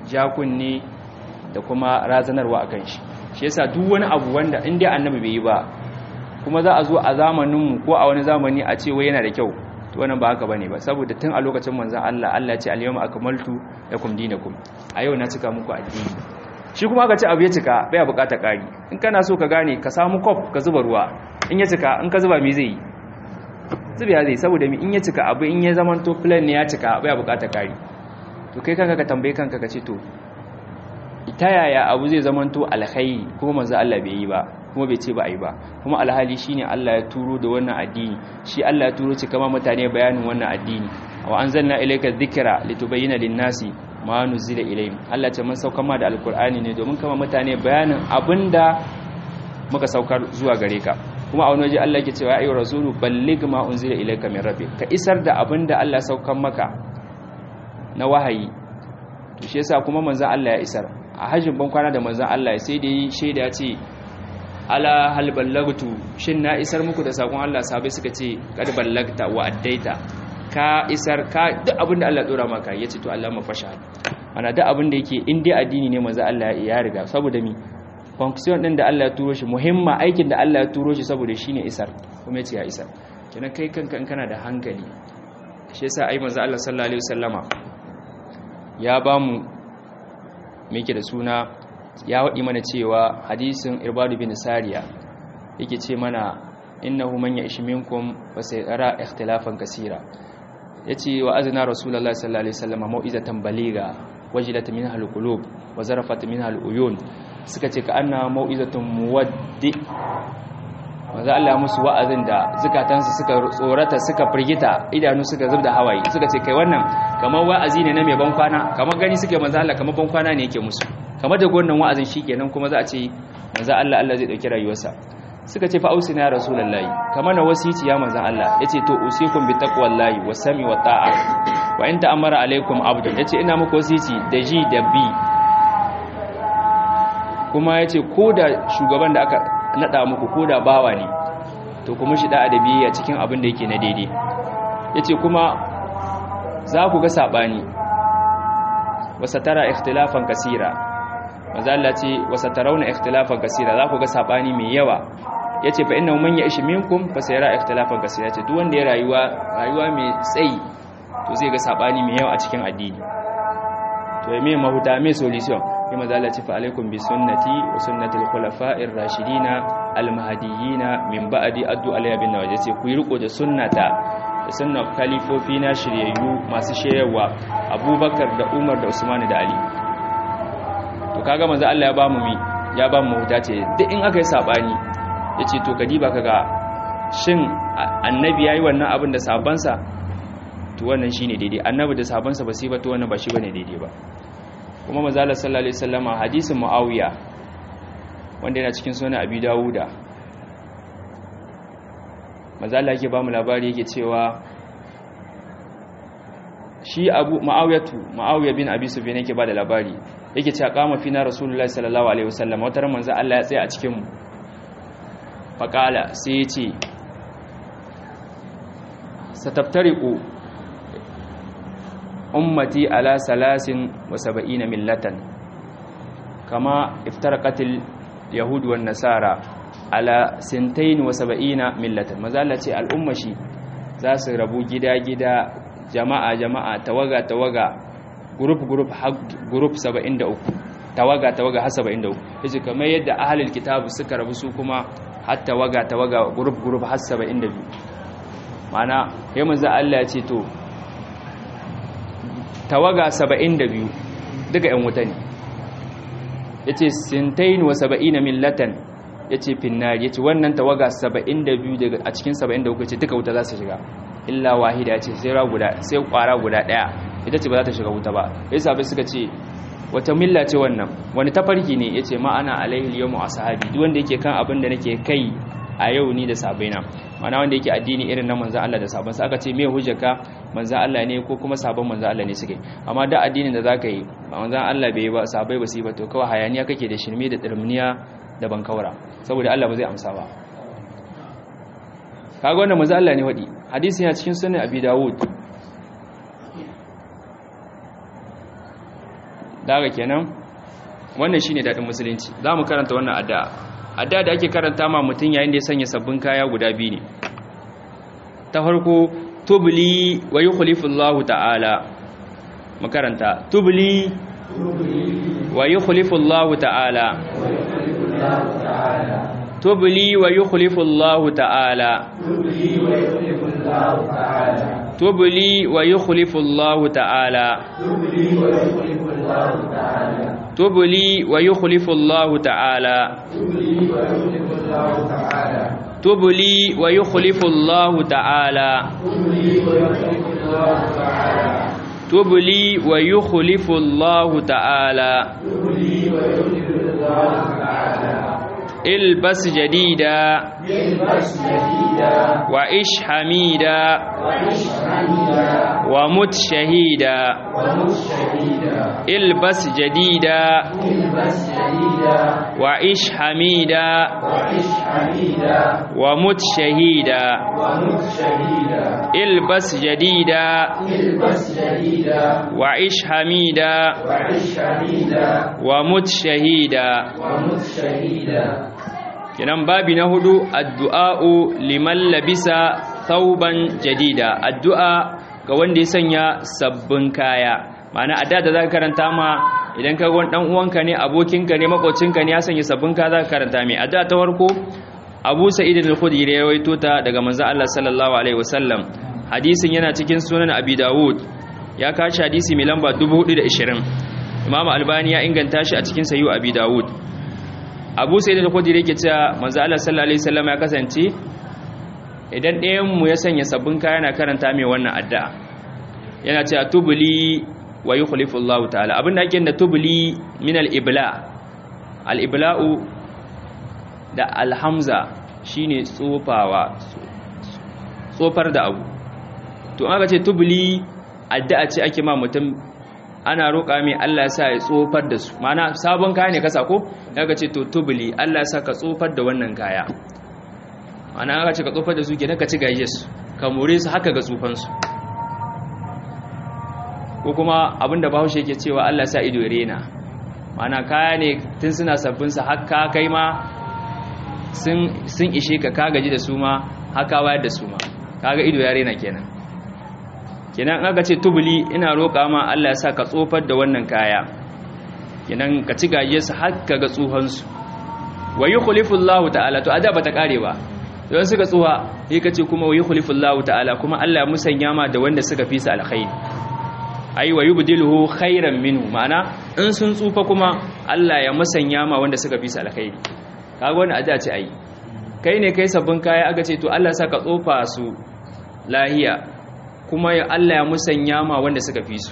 jakunne da kuma razanarwa akan shi shi yasa duk wani abu wanda in dai annabi bai yi ba kuma za a zo a zamaninmu ko a wani zamani a ce wai yana da kyau to wannan ba haka bane ba saboda tun a lokacin manzon Allah Allah ya ce al-yawma akmaltu lakum dinakum a yau na cika muku addini shi kuma aka ce abu ya cika bai bukata kari in kana so ka gane ka samu kof ka zuba ruwa in ya cika in ka zuba me zai yi zubiya zai saboda mi in ya cika abu in ya zaman to plan ne ya cika bai bukata kari to kai kanka ka tambaye kanka ka ce to ta yaya abu zai zaman to alkhairi kuma manzo Allah bai yi ba kuma bai ce ba a yi ba kuma alhali shine Allah ya turo da wannan addini shi Allah ya turo ci kama mutane bayanin wannan addini wa anzalna ilayka dhikra litubayyana lin-nasi ma nuzila ilayhim Allah ce mun saukar ma da alqur'ani ne domin kama mutane bayanin abinda muka saukar zuwa gare ka kuma a wani waje Allah yake cewa ya ayyuhar rasulu balligh ma unzila ilayka min rabbik ka isar da abinda Allah ya saukar maka na wahayi to shi yasa kuma manzon Allah ya isar a hajjin ban kwana da manzon Allah sai da yi shaida ce ala hal ballagtu shin na isar muku da sakon Allah sabai suka ce kad ballagta wa addaita ka isar ka duk abin da Allah dora maka yace to Allah mafasha ana duk abin da yake in dai addini ne manzo Allah ya riga saboda mi function din da Allah ya turo shi muhimma aikin da Allah ya turo shi saboda shine isar kuma yace ya isar kenan kai kanka in kana da hankali shi yasa ai manzo Allah sallallahu alaihi wasallama ya bamu me yake da suna ya waɗi mana cewa hadisin irbadu bin sariya yake ce mana innahu man ya'ish minkum fa sayara ikhtilafan kaseera yace wa azna rasulullahi sallallahu alaihi wasallam mau'izatan baliga wajilat minha alqulub wa zarafat minha aluyun suka ce ka anna mau'izatun muwaddi maza Allah musu wa'azin da zukatansu suka tsorata suka firgita idanu suka zubda hawaye suka ce kai wannan kamar wa'azi ne na mai ban kwana kamar gani suke maza Allah kamar ban kwana ne yake musu kamar da wannan wa'azin shikenan kuma za a ce manzo Allah Allah zai dauki rayuwarsa suka ce fa ausina ya rasulullahi kamar na wasici ya manzo Allah yace to usikum bi taqwallahi wa sami wa ta'a wa in ta'amara alaikum abdu yace ina muku wasici da ji da bi kuma yace ko da shugaban da aka nada muku ko da bawa ne to kuma shi da adabi a cikin abin da yake na daidai yace kuma za ku ga sabani wasatara ikhtilafan kasira manzo Allah ce wasatarawna ikhtilafan kasira za ku ga sabani mai yawa yace fa innahu man ya'ish minkum fa sayara ikhtilafan kasira yace duk wanda ya rayuwa rayuwa mai tsayi to zai ga sabani mai yawa a cikin addini to me mahuta me solution sai manzo Allah ce fa alaikum bi sunnati wa sunnati al-khulafa'ir rashidina al-mahdiyina min ba'di addu alayya bin nawajid sai ku yi riko da sunnata da sunnar khalifofi na shiryayyu masu shayarwa abubakar da umar da usman da ali to kaga manzo Allah ya ba mu mi ya ba mu huta ce duk in aka yi sabani yace to kadiba kaga shin annabi yayi wannan abin da sabansa to wannan shine daidai annabi da sabansa ba sai ba to wannan ba shi bane daidai ba kuma manzo Allah sallallahu alaihi wasallama hadisin muawiya wanda yana cikin sunan abi dawuda manzo Allah yake ba mu labari yake cewa shi abu ma'awiyatu ma'awiya bin abi sufyan yake bada labari yake cewa kama fina rasulullahi sallallahu alaihi wasallam wata ran manzo Allah ya tsaya a cikin mu faqala sai ya ce sataftariqu ummati ala salasin wa sab'ina millatan kama iftaraqatil yahud wan nasara ala sintain wa sab'ina millatan manzo Allah ce al'umma shi za su rabu gida-gida jama'a jama'a tawaga tawaga group group group 73 tawaga tawaga har 73 yace kamar yadda ahlul kitab suka rabu su kuma har tawaga tawaga group group har 72 mana yayin manzo Allah ya ce to tawaga 72 duka ƴan wuta ne yace sintain wa 70 millatan yace finnar yace wannan tawaga 72 daga a cikin 73 yace duka wuta za su shiga illa wahida ce sai guda sai kwara guda daya ita ce ba za ta shiga wuta ba sai sabai suka ce wata milla ce wannan wani tafarki ne yace ma ana alaihi yawmu ashabi duk wanda yake kan abin da nake kai a yau ni da sabaina mana wanda yake addini irin na manzon Allah da sabon sa aka ce me hujjaka manzon Allah ne ko kuma sabon manzon Allah ne suke amma da addinin da zaka yi manzon Allah bai ba sabai ba su yi ba to kawai hayaniya kake da shirme da tsirminiya da bankaura saboda Allah ba zai amsa ba kaga wannan manzo Allah ne wadi hadisi yana cikin sunan Abi Dawud daga kenan wannan shine dadin musulunci za mu karanta wannan addu'a addu'a da ake karanta ma mutum yayin da ya sanya sabbin kaya guda biyu ne ta farko tubli wa yukhlifu Allah ta'ala mu karanta tubli wa yukhlifu Allah ta'ala tubli wa yukhlifu Allah ta'ala tubli wa yukhlifu Allah ta'ala tubli wa yukhlifu Allah ta'ala tubli wa yukhlifu Allah ta'ala tubli wa yukhlifu Allah ta'ala البس جديدا وعش حميدا ومت شهيدا البس جديدا وعش حميدا ومت شهيدا البس جديدا وعش حميدا ومت شهيدا kenan babi na hudu addu'a'u liman labisa thauban jadida addu'a ga wanda ya sanya sabbin kaya ma'ana adda da za ka karanta ma idan ka wani dan uwanka ne abokinka ne makocinka ne ya sanya sabbin kaya za ka karanta mai adda ta farko abu sa'id al-khudri ya rawaito ta daga manzo Allah sallallahu alaihi wasallam hadisin yana cikin sunan abi dawud ya kashi hadisi mai lamba 420 imam albani ya inganta shi a cikin sayu abi dawud abu sai da kwadiri yake cewa manzo Allah sallallahu alaihi wasallam ya kasance idan ɗayan mu ya sanya sabbin kaya na karanta mai wannan addu'a yana cewa tubli wa yukhlifu Allah ta'ala abinda ake da tubli min al-ibla al-ibla'u da al-hamza shine tsofawa tsofar da abu to aka ce tubli addu'a ce ake ma mutum ana roƙa mai Allah ya sa ya tsofar da su mana sabon kaya ne kasa ko daga ce to tubuli Allah ya sa ka tsofar da wannan kaya mana aka ce ka tsofar da su ke ka ci gaje su ka more su haka ga tsufansu ko kuma abinda bahaushe yake cewa Allah sa ido rena mana kaya ne tun suna sabbin sa haka kai ma sun ishe ka ka gaji da su ma haka wayar da su ma kaga ido ya rena kenan kenan aka ce tubuli ina roƙa ma Allah ya sa ka tsofar da wannan kaya kenan ka ci gaje su har ka ga tsuhansu wa yukhlifu Allah ta'ala to ada bata kare ba don suka tsuha sai ka ce kuma wa yukhlifu Allah ta'ala kuma Allah ya musanya ma da wanda suka fi su alkhairi ai wa yubdiluhu khairan minhu ma'ana in sun tsufa kuma Allah ya musanya ma wanda suka fi su alkhairi kaga wannan ada ce ai kai ne kai sabbin kaya aka ce to Allah ya sa ka tsofa su lahiya kuma ya Allah ya musanya ma wanda suka fi su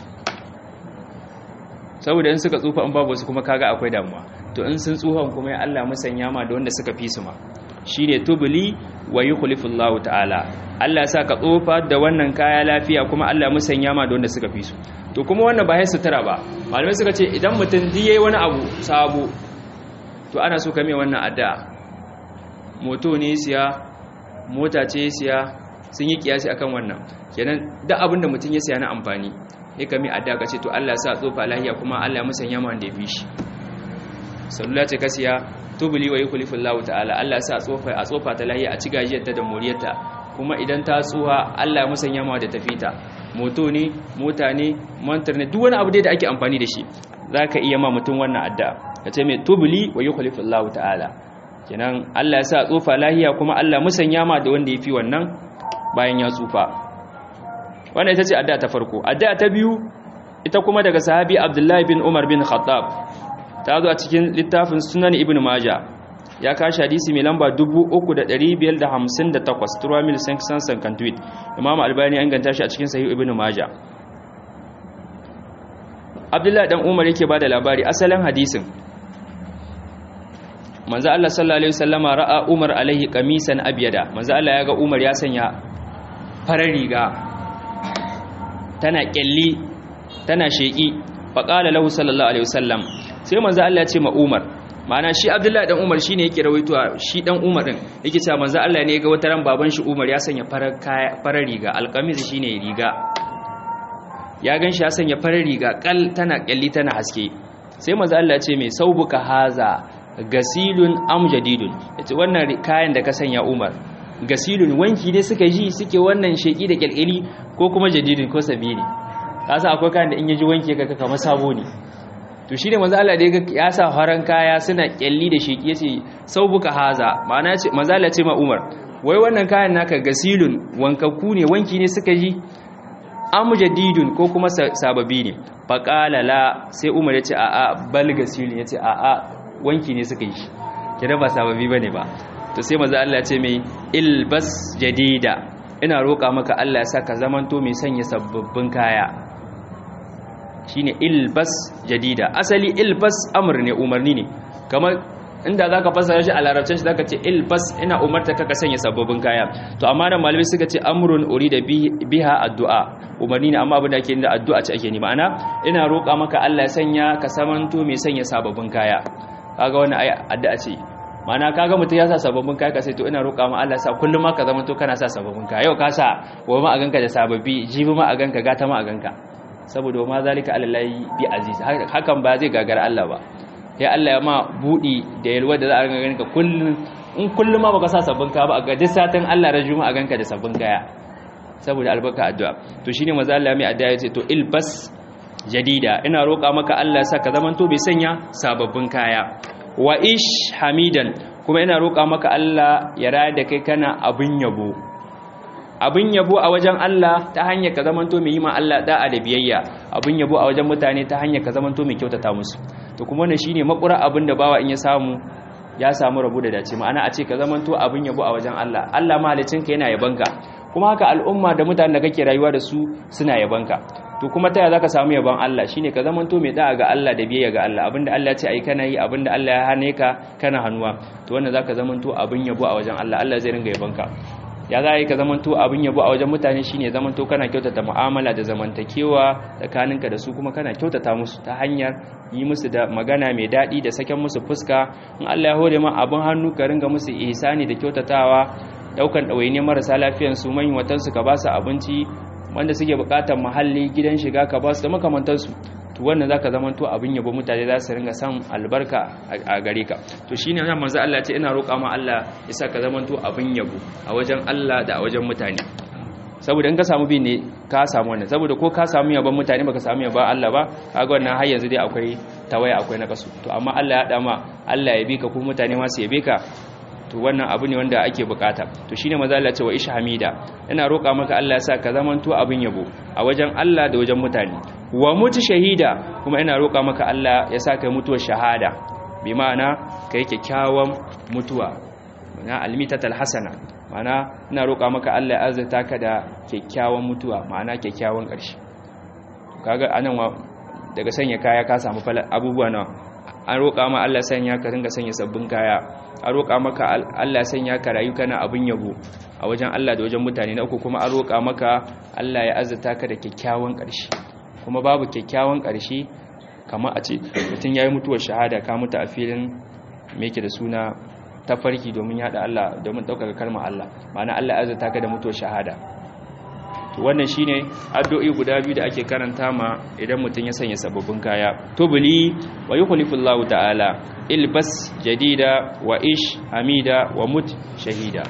saboda in suka tsufa in babu su kuma kaga akwai damuwa to in sun tsufan kuma ya Allah musanya ma da wanda suka fi su ma shine tubli wa yukhlifu Allah ta'ala Allah ya sa ka tsufa da wannan kaya lafiya kuma Allah ya musanya ma da wanda suka fi su to kuma wannan ba sai sutura ba malamai suka ce idan mutum di yayi wani abu sabo to ana so ka mai wannan addu'a moto ne siya mota ce siya sun yi kiyasi akan wannan kenan duk abin da mutum ya siya na amfani ya kami adda ka ce to Allah sa tsofa lahiya kuma Allah musanya ma wanda ya fi shi salula ce ka siya tubuli wa yukhlifu Allah ta'ala Allah sa tsofa a tsofa ta lahiya a ci gajiyar ta da moriyarta kuma idan ta tsuha Allah musanya ma da tafita moto ne mota ne mantar ne duk wani abu dai da ake amfani da shi zaka iya ma mutum wannan adda ka ce mai tubuli wa yukhlifu Allah ta'ala kenan Allah ya sa tsofa lahiya kuma Allah musanya ma da wanda ya fi wannan bayan ya tsufa wannan ita ce addu'a ta farko addu'a ta biyu ita kuma daga sahabi Abdullahi bin Umar bin Khattab ta zo a cikin littafin Sunan Ibn Majah ya kashi hadisi mai lamba 3558 Turamil Sansan Sankan Tweet Imam Albani an ganta shi a cikin Sahih Ibn Majah Abdullahi dan Umar yake bada labari asalin hadisin manzo Allah sallallahu alaihi wasallama ra'a Umar alaihi qamisan abyada manzo Allah ya ga Umar ya sanya farar riga tana kyalli tana sheki faqala lahu sallallahu alaihi wasallam sai manzo Allah ya ce ma Umar ma'ana shi Abdullahi dan Umar shine yake rawaito shi dan Umar din yake cewa manzo Allah ne ya ga wata ran baban shi Umar ya sanya farar kaya farar riga alqamis shine riga ya ganshi ya sanya farar riga kal tana kyalli tana haske sai manzo Allah ce mai saubuka haza gasilun am jadidun yace wannan kayan da ka sanya Umar gasilun wanki ne suka ji suke wannan sheki da kyalkyali ko kuma jadidun ko sabini kasa akwai kayan da in yaji wanki ka kamar sabo ne to shine manzo Allah da ya sa faran kaya suna kyalli da sheki yace saubuka haza ma'ana ce manzo Allah ce ma Umar wai wannan kayan naka gasilun wankakku ne wanki ne suka ji am jadidun ko kuma sababi ne faqala la sai Umar yace a'a bal gasilun yace a'a wanki ne suka yi kira ba sababi bane ba to sai manzo Allah ce mai ilbas jadida ina roƙa maka Allah ya saka zamanto mai sanya sababbin kaya shine ilbas jadida asali ilbas amr ne umarni ne kamar inda zaka fasara shi a larabcin shi zaka ce ilbas ina umarta ka sanya sababbin kaya to amma da malamai suka ce amrun urida biha addu'a umarni ne amma abin da ake da addu'a ce ake ni ma'ana ina roƙa maka Allah ya sanya ka samanto mai sanya sababbin kaya kaga wannan ai addu'a ce mana kaga mutum ya sa sababbin kaya ka sai to ina roƙa ma Allah sa kullum ma ka zama to kana sa sababbin kaya yau ka sa wa ma a ganka da sababbi jibi ma a ganka gata ma a ganka saboda ma zalika alallahi bi aziz hakan ba zai gagara Allah ba ya Allah ya ma budi da yalwa da za a ganka ganka kullum in kullum ma baka sa sabbin kaya ba a ga duk satin Allah ran juma'a ganka da sabbin kaya saboda albarka addu'a to shine manzo Allah mai addu'a yace to ilbas jadida ina roƙa maka Allah sa ka zamanto bai sanya sababbin kaya wa ish hamidan kuma ina roƙa maka Allah ya raya da kai kana abin yabo abin yabo a wajen Allah ta hanyar ka zamanto mai yi ma Allah da'a da biyayya abin yabo a wajen mutane ta hanyar ka zamanto mai kyautata musu to kuma wannan shine makura abin da bawa in ya samu ya samu rabu da dace ma'ana a ce ka zamanto abin yabo a wajen Allah Allah mahalicinka yana yabanka kuma haka al'umma da mutanen da kake rayuwa da su suna yabanka to kuma taya zaka samu yaban Allah shine ka zamanto mai da'a ga Allah da biyayya ga Allah abinda Allah ya ce ai kana yi abinda Allah ya hane ka kana hannuwa to wannan zaka zamanto abin yabo a wajen Allah Allah zai ringa yabanka ya za yi ka zamanto abin yabo a wajen mutane shine zamanto kana kyautata mu'amala da zamantakewa tsakaninka da su kuma kana kyautata musu ta hanyar yi musu da magana mai daɗi da saken musu fuska in Allah ya hore ma abin hannu ka ringa musu ihsani da kyautatawa daukan ɗawaini marasa lafiyan su manyan watansu ka ba su abinci wanda suke bukatar muhalli gidan shiga ka ba su da makamantansu to wannan zaka zamanto abin yabo mutane za su ringa san albarka a gare ka to shine nan manzo Allah ya ce ina roƙa ma Allah ya saka zamanto abin yabo a wajen Allah da a wajen mutane saboda in ka samu bi ne ka samu wannan saboda ko ka samu yabon mutane baka samu yabon Allah ba kaga wannan har yanzu dai akwai tawaya akwai na kasu to amma Allah ya dama Allah ya bi ka ko mutane ma su yabe ka to wannan abu ne wanda ake bukata to shine maza Allah ce wa ish hamida ina roƙa maka Allah ya sa ka zamanto abin yabo a wajen Allah da wajen mutane wa mutu shahida kuma ina roƙa maka Allah ya sa ka mutuwar shahada bi ma'ana kai kyakkyawan mutuwa mana almitatal hasana mana ina roƙa maka Allah ya azurta ka da kyakkyawan mutuwa ma'ana kyakkyawan ƙarshe kaga anan daga sanya kaya ka samu abubuwa nawa an roƙa ma Allah sanya ka ringa sanya sabbin kaya an roƙa maka Allah sanya ka rayu kana abin yabo a wajen Allah da wajen mutane na uku kuma an roƙa maka Allah ya azurta ka da kyakkyawan ƙarshe kuma babu kyakkyawan ƙarshe kamar a ce mutum ya yi mutuwar shahada ka mutu a filin me yake da suna tafarki domin yada Allah domin ɗaukaka kalmar Allah ma'ana Allah ya azurta ka da mutuwar shahada to wannan shine addu'o'i guda biyu da ake karanta ma idan mutum ya sanya sababbin kaya tubli wa yukhlifullahu ta'ala ilbas jadida wa ish hamida wa mut shahida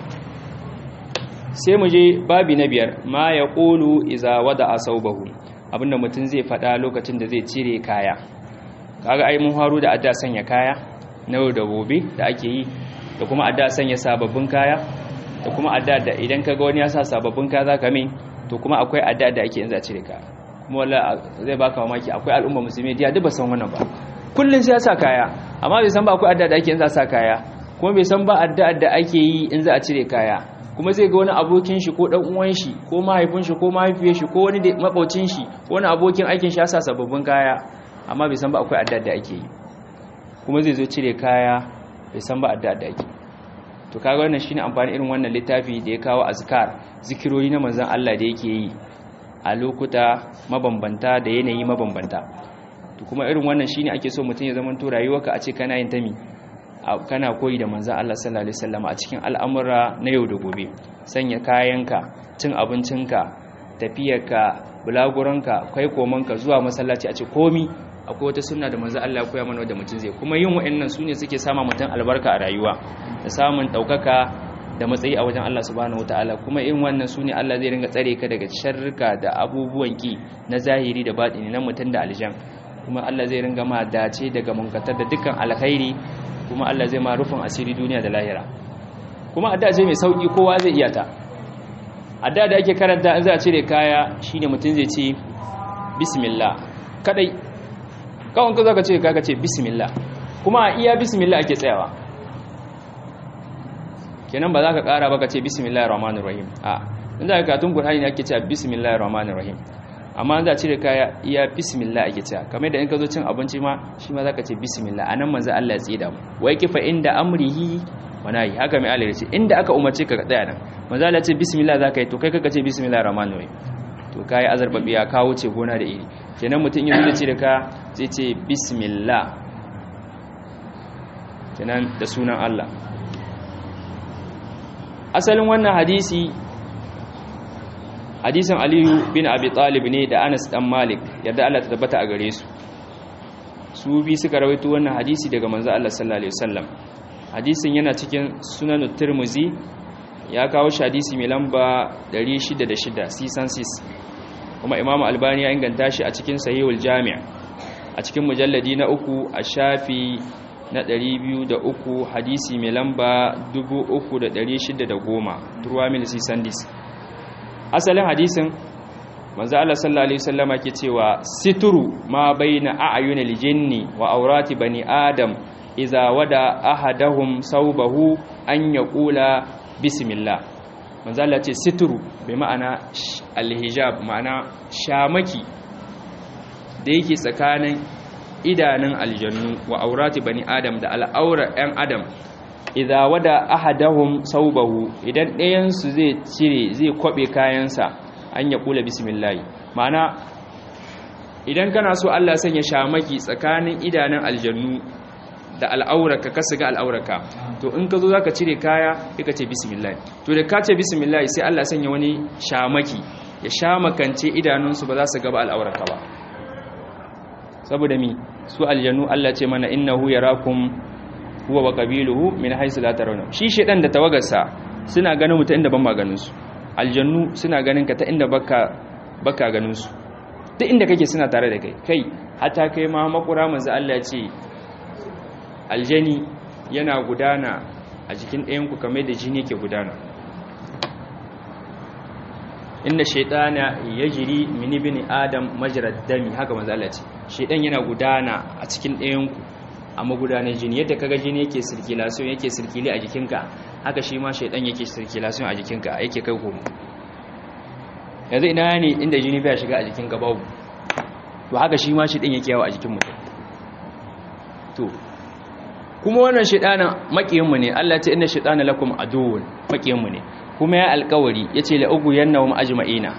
sai mu je babi na biyar ma ya qulu iza wada asawbahu abinda mutum zai faɗa lokacin da zai cire kaya kaga ai mun haru da adda sanya kaya na yau da gobe da ake yi da kuma adda sanya sababbin kaya da kuma adda da idan kaga wani ya sa sababbin kaya zaka min to kuma akwai adda da ake yanzu a cire ka kuma wala zai baka mamaki akwai al'umma musulmi da duk ba san wannan ba kullun sai ya sa kaya amma bai san ba akwai adda da ake yanzu a sa kaya kuma bai san ba adda da ake yi in za a cire kaya kuma zai ga wani abokin shi ko dan uwan shi ko mahaifin shi ko mahaifiyar shi ko wani makaucin shi ko wani abokin aikin shi ya sa sababbin kaya amma bai san ba akwai adda da ake yi kuma zai zo cire kaya bai san ba adda da ake to kaga wannan shine amfani irin wannan littafi da ya kawo azkar zikirori na manzon Allah da yake yi a lokuta mabambanta da yanayi mabambanta to kuma irin wannan shine ake so mutum ya zama to rayuwarka a ce kana yin tami kana koyi da manzon Allah sallallahu alaihi wasallam a cikin al'amura na yau da gobe sanya kayanka cin abincinka tafiyarka bulaguranka kai komanka zuwa masallaci a ce komi akwai wata sunna da manzo Allah ya koya mana wanda mutum zai kuma yin wa'annan sune suke sama mutum albarka a rayuwa da samun daukaka da matsayi a wajen Allah subhanahu wataala kuma in wannan sune Allah zai ringa tsare ka daga sharrika da abubuwan ki na zahiri da batini na mutum da aljan kuma Allah zai ringa ma dace daga munkatar da dukkan alkhairi kuma Allah zai ma rufin asiri duniya da lahira kuma adda ce mai sauki kowa zai iya ta adda da ake karanta in za a cire kaya shine mutum zai ce bismillah kadai kawon ka zaka ce kaga ce bismillah kuma iya bismillah ake tsayawa kenan ba za ka kara ba ka ce bismillahir rahmanir rahim a in za ka katun qur'ani ne ake cewa bismillahir rahmanir rahim amma za a cire kaya iya bismillah ake cewa kamar da in ka zo cin abinci ma shi ma za ka ce bismillah anan manzo Allah ya tsida mu wai kifa inda amrihi wanayi haka mai Allah ya ce inda aka umarce ka tsaya nan manzo Allah ya ce bismillah za ka yi to kai kaka ce bismillahir rahmanir rahim to kai azarbabiya ka wuce gona da iri kenan mutum yanzu da cire ka zai ce bismillah kenan da sunan Allah asalin wannan hadisi hadisin aliyu bin abi talib ne da anas dan malik yadda Allah ta tabbata a gare su su bi suka rawaito wannan hadisi daga manzo Allah sallallahu alaihi wasallam hadisin yana cikin sunan tirmizi ya kawo shi hadisi mai lamba 606 sisan sis kuma imam albani ya inganta shi a cikin sahihul jami' a cikin mujalladi na uku a shafi na 203 hadisi mai lamba 3610 turwa mil sisan dis asalin hadisin manzo Allah sallallahu alaihi wasallama ke cewa situru ma baina a'yunil jinni wa aurati bani adam idza wada ahadahum sawbahu an yaqula bismillah manzo Allah ce situru bai ma'ana alhijab ma'ana shamaki da yake tsakanin idanun aljannu wa aurati bani adam da al'aura 'yan adam idza wada ahadahum saubahu idan ɗayan su zai cire zai kwabe kayansa an ya kula bismillah ma'ana idan kana so Allah sanya shamaki tsakanin idanun aljannu da al'auraka ka siga al'auraka to in ka zo zaka cire kaya sai ka ce bismillah to da ka ce bismillah sai Allah sanya wani shamaki ya shamakance idanunsu ba za su gaba al'auraka ba saboda mi su aljannu Allah ce mana innahu yarakum huwa wa qabiluhu min haythu la tarawna shi shedan da tawagarsa suna ganin mu ta inda ban maganin su aljannu suna ganin ka ta inda baka baka ganin su duk inda kake suna tare da kai kai hatta kai ma makura manzo Allah ce aljani yana gudana a jikin ɗayan ku kamar da jini yake gudana inna shaytana yajri min ibni adam majrad dami haka manzo Allah ce shaytan yana gudana a cikin ɗayan ku a magudanar jini yadda kaga jini yake circulation yake circule a jikinka haka shi ma shaytan yake circulation a jikinka yake kai komo yanzu ina ne inda jini bai shiga a jikinka babu to haka shi ma shaytan yake yawo a jikin mutum to kuma wannan shaytanin makiyinmu ne Allah ya ce inna shaytana lakum aduwwun makiyinmu ne kuma ya alkawari ya ce la'ugu yanna wa ma'ajima'ina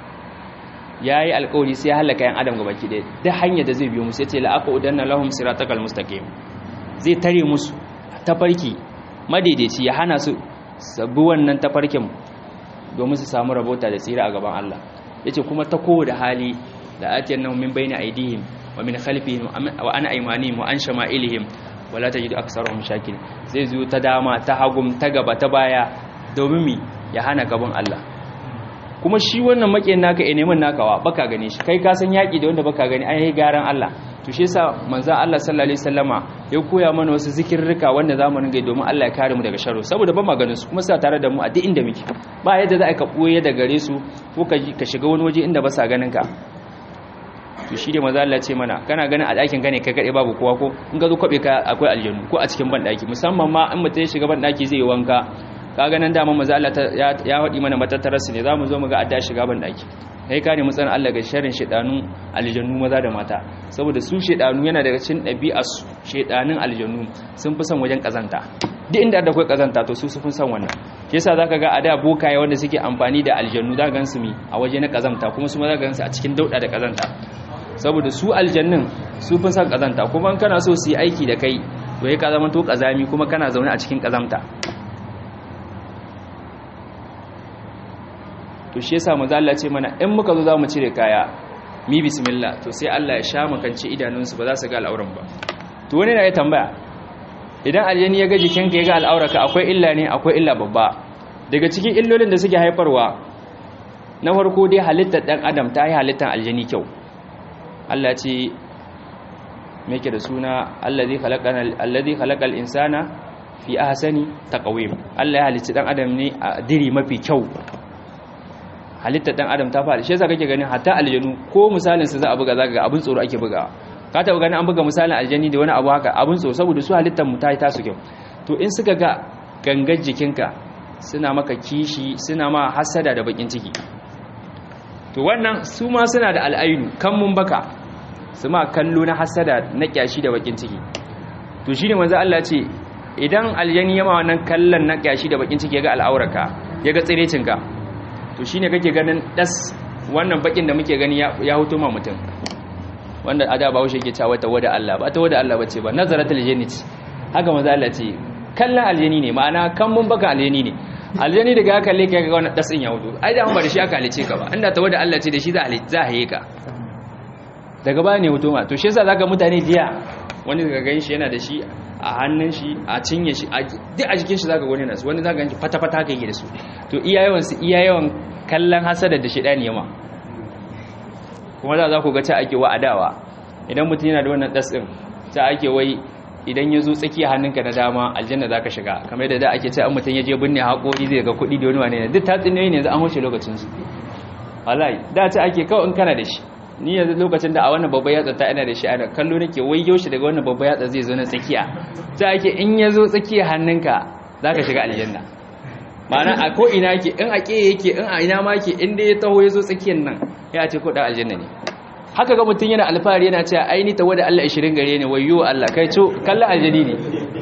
ya yi alkawari sai ya halaka yan adam gabaki ɗaya da hanyar da zai biyo musu ya ce la'aka udanna lahum siratakal mustaqim zai tare musu tafarki madaidaici ya hana su sabu wannan tafarkin domin su samu rabota da tsira a gaban Allah ya ce kuma ta kowa da hali da atiyar nan min bayna aidihim wa min khalfihim wa an aymanihim wa an shama'ilihim wala tajidu aksarahum shakirin zai zo ta dama ta hagum ta gaba ta baya domin mi ya hana gaban Allah kuma shi wannan makiyin naka ya neman nakawa baka gane shi kai ka san yaki da wanda baka gani ai garan Allah to shi yasa manzo Allah sallallahu alaihi wasallama ya koya mana wasu zikirrika wanda zamu ringa domin Allah ya kare mu daga sharri saboda ba maganin su kuma suna tare da mu a duk inda muke ba yadda za ka koye da gare su ko ka ka shiga wani waje inda ba sa ganin ka to shi ne manzo Allah ce mana kana ganin a ɗakin ka ne kai kade babu kowa ko in ka zo kwabe ka akwai aljannu ko a cikin ban daki musamman ma in mutum ya shiga ban daki zai yi wanka kaga nan dama maza Allah ya haɗi mana matattarar su ne za mu zo mu ga adda shiga ban ɗaki kai ka ne mutsan Allah ga sharrin shedanu aljannu maza da mata saboda su shedanu yana daga cikin ɗabi'ar su shedanun aljannu sun fi son wajen kazanta duk inda da kai kazanta to su sun son wannan shi yasa zaka ga ada bokaye wanda suke amfani da aljannu za ga su mi a waje na kazanta kuma su ma za ga su a cikin dauda da kazanta saboda su aljannin su fi son kazanta kuma kana so su yi aiki da kai to ya ka zama to kazami kuma kana zaune a cikin kazamta to shi yasa manzo Allah ce mana in muka zo zamu cire kaya mi bismillah to sai Allah ya sha makance idanunsu ba za su ga al'auran ba to wani na ya tambaya idan aljani ya ga jikinka ya ga al'auraka akwai illa ne akwai illa babba daga cikin illolin da suke haifarwa na farko dai halittar dan adam ta yi halittar aljani kyau Allah ce me ke da suna allazi khalaqana allazi khalaqal insana fi ahsani taqwim Allah ya halicci dan adam ne a diri mafi kyau halittar dan adam ta fara shi yasa kake ganin hatta aljanu ko misalin su za a buga zaka ga abin tsoro ake bugawa ka taba ganin an buga misalin aljani da wani abu haka abin tsoro saboda su halittar mu ta yi tasu kyau to in suka ga gangar jikinka suna maka kishi suna ma hasada da bakin ciki to wannan su ma suna da al'ainu kan mun baka su ma kallo na hasada na kyashi da bakin ciki to shine manzo Allah ce idan aljani yama wannan kallon na kyashi da bakin ciki ya ga al'auraka ya ga tsirecinka to shine kake ganin das wannan bakin da muke gani ya huto ma mutum wanda ada ba haushe ke cewa ta wada Allah ba ta wada Allah bace ba nazaratul jannah haka manzo Allah ce kallon aljani ne ma'ana kan mun baka aljani ne aljani daga ya kalle ka ga wannan dasin ya hudu ai da ba da shi aka halice ka ba inda ta wada Allah ce da shi za a za a haye ka daga baya ne hutu ma to shi yasa zaka mutane jiya wani daga gan shi yana da shi a hannun shi a cinye shi a duk a jikin shi zaka gani nasu wani zaka gan shi fata fata kai da su to iya yawan su iya yawan kallon hasada da shedani yama kuma za za ku ga ta ake wa adawa idan mutum yana da wannan das din ta ake wai idan ya zo tsakiya hannunka na dama aljanna za ka shiga kamar yadda da ake ce an mutum ya je binne haƙori zai ga kuɗi da wani wane ne duk tatsuniyoyi ne yanzu an wuce lokacinsu wallahi da ta ake kawai in kana da shi ni yanzu lokacin da a wannan babban yatsa ta ina da shi ana kallo nake wai yaushe daga wannan babban yatsa zai zo na tsakiya ta ake in ya zo tsakiya hannunka za ka shiga aljanna ma'ana a ko ina yake in a ƙeye yake in a ina ma yake in dai ya taho ya zo tsakiyar nan ya ce ko ɗan aljanna ne haka ga mutum yana alfahari yana cewa aini ta wada Allah 20 gare ne wayo Allah kai co kallon aljani ne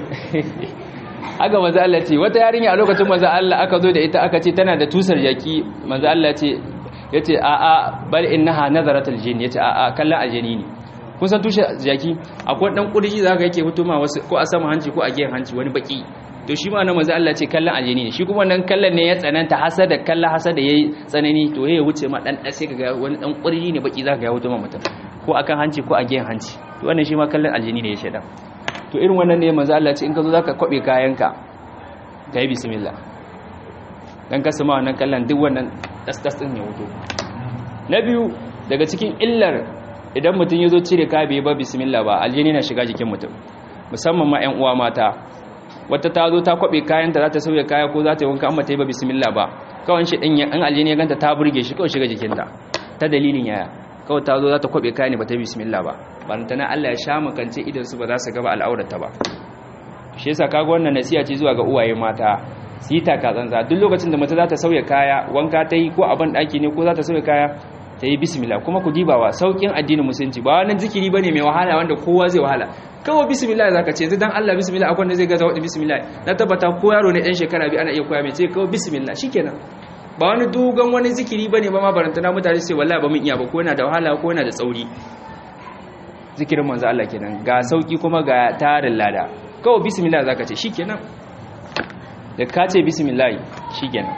haka manzo Allah ce wata yarinya a lokacin manzo Allah aka zo da ita aka ce tana da tusar jaki manzo Allah ce yace a a bal innaha nazaratul jin yace a a kallon aljani ne kun san tusar jaki akwai dan kurji zaka yake hutuma wasu ko a sama hanci ko a gehen hanci wani baki to shi ma na manzo Allah ce kallon aljani ne shi kuma nan kallon ne ya tsananta hasada kallon hasada yayi tsanani to ya wuce ma dan sai kaga wani dan kurji ne baki zaka ya wuce ma mutum ko akan hanci ko a gehen hanci to wannan shi ma kallon aljani ne ya sheda to irin wannan ne manzo Allah ce in ka zo zaka kwabe kayanka kai bismillah dan ka sama wannan kallon duk wannan dasdas din ya wuto na biyu daga cikin illar idan mutum ya zo cire kaya bai ba bismillah ba aljani na shiga jikin mutum musamman ma ƴan uwa mata wata ta zo ta kwabe kayanta za ta sauya kaya ko za ta yi wanka amma ta yi ba bismillah ba kawai shi ɗin an aljini ya ganta ta burge shi kawai shiga jikinta ta dalilin yaya kawai ta zo za ta kwabe kaya ne ba ta yi bismillah ba ba ta na Allah ya sha makance idan su ba za su gaba al'aurata ba shi yasa kaga wannan nasiha ce zuwa ga uwaye mata su yi taka tsantsa duk lokacin da mace za ta sauya kaya wanka ta yi ko a ban ɗaki ne ko za ta sauya kaya ta yi bismillah kuma ku dibawa saukin addinin musulunci ba wani zikiri bane mai wahala wanda kowa zai wahala kawai bismillah zaka ce yanzu dan Allah bismillah akwai wanda zai gaza wadda bismillah na tabbata ko yaro ne ɗan shekara biyu ana iya koya mai ce kawai bismillah shikenan ba wani dogon wani zikiri bane ba ma barantana mutane sai wallahi ba mun iya ba ko yana da wahala ko yana da tsauri zikirin manzo Allah kenan ga sauki kuma ga tarin lada kawai bismillah zaka ce shikenan da ka ce bismillah shikenan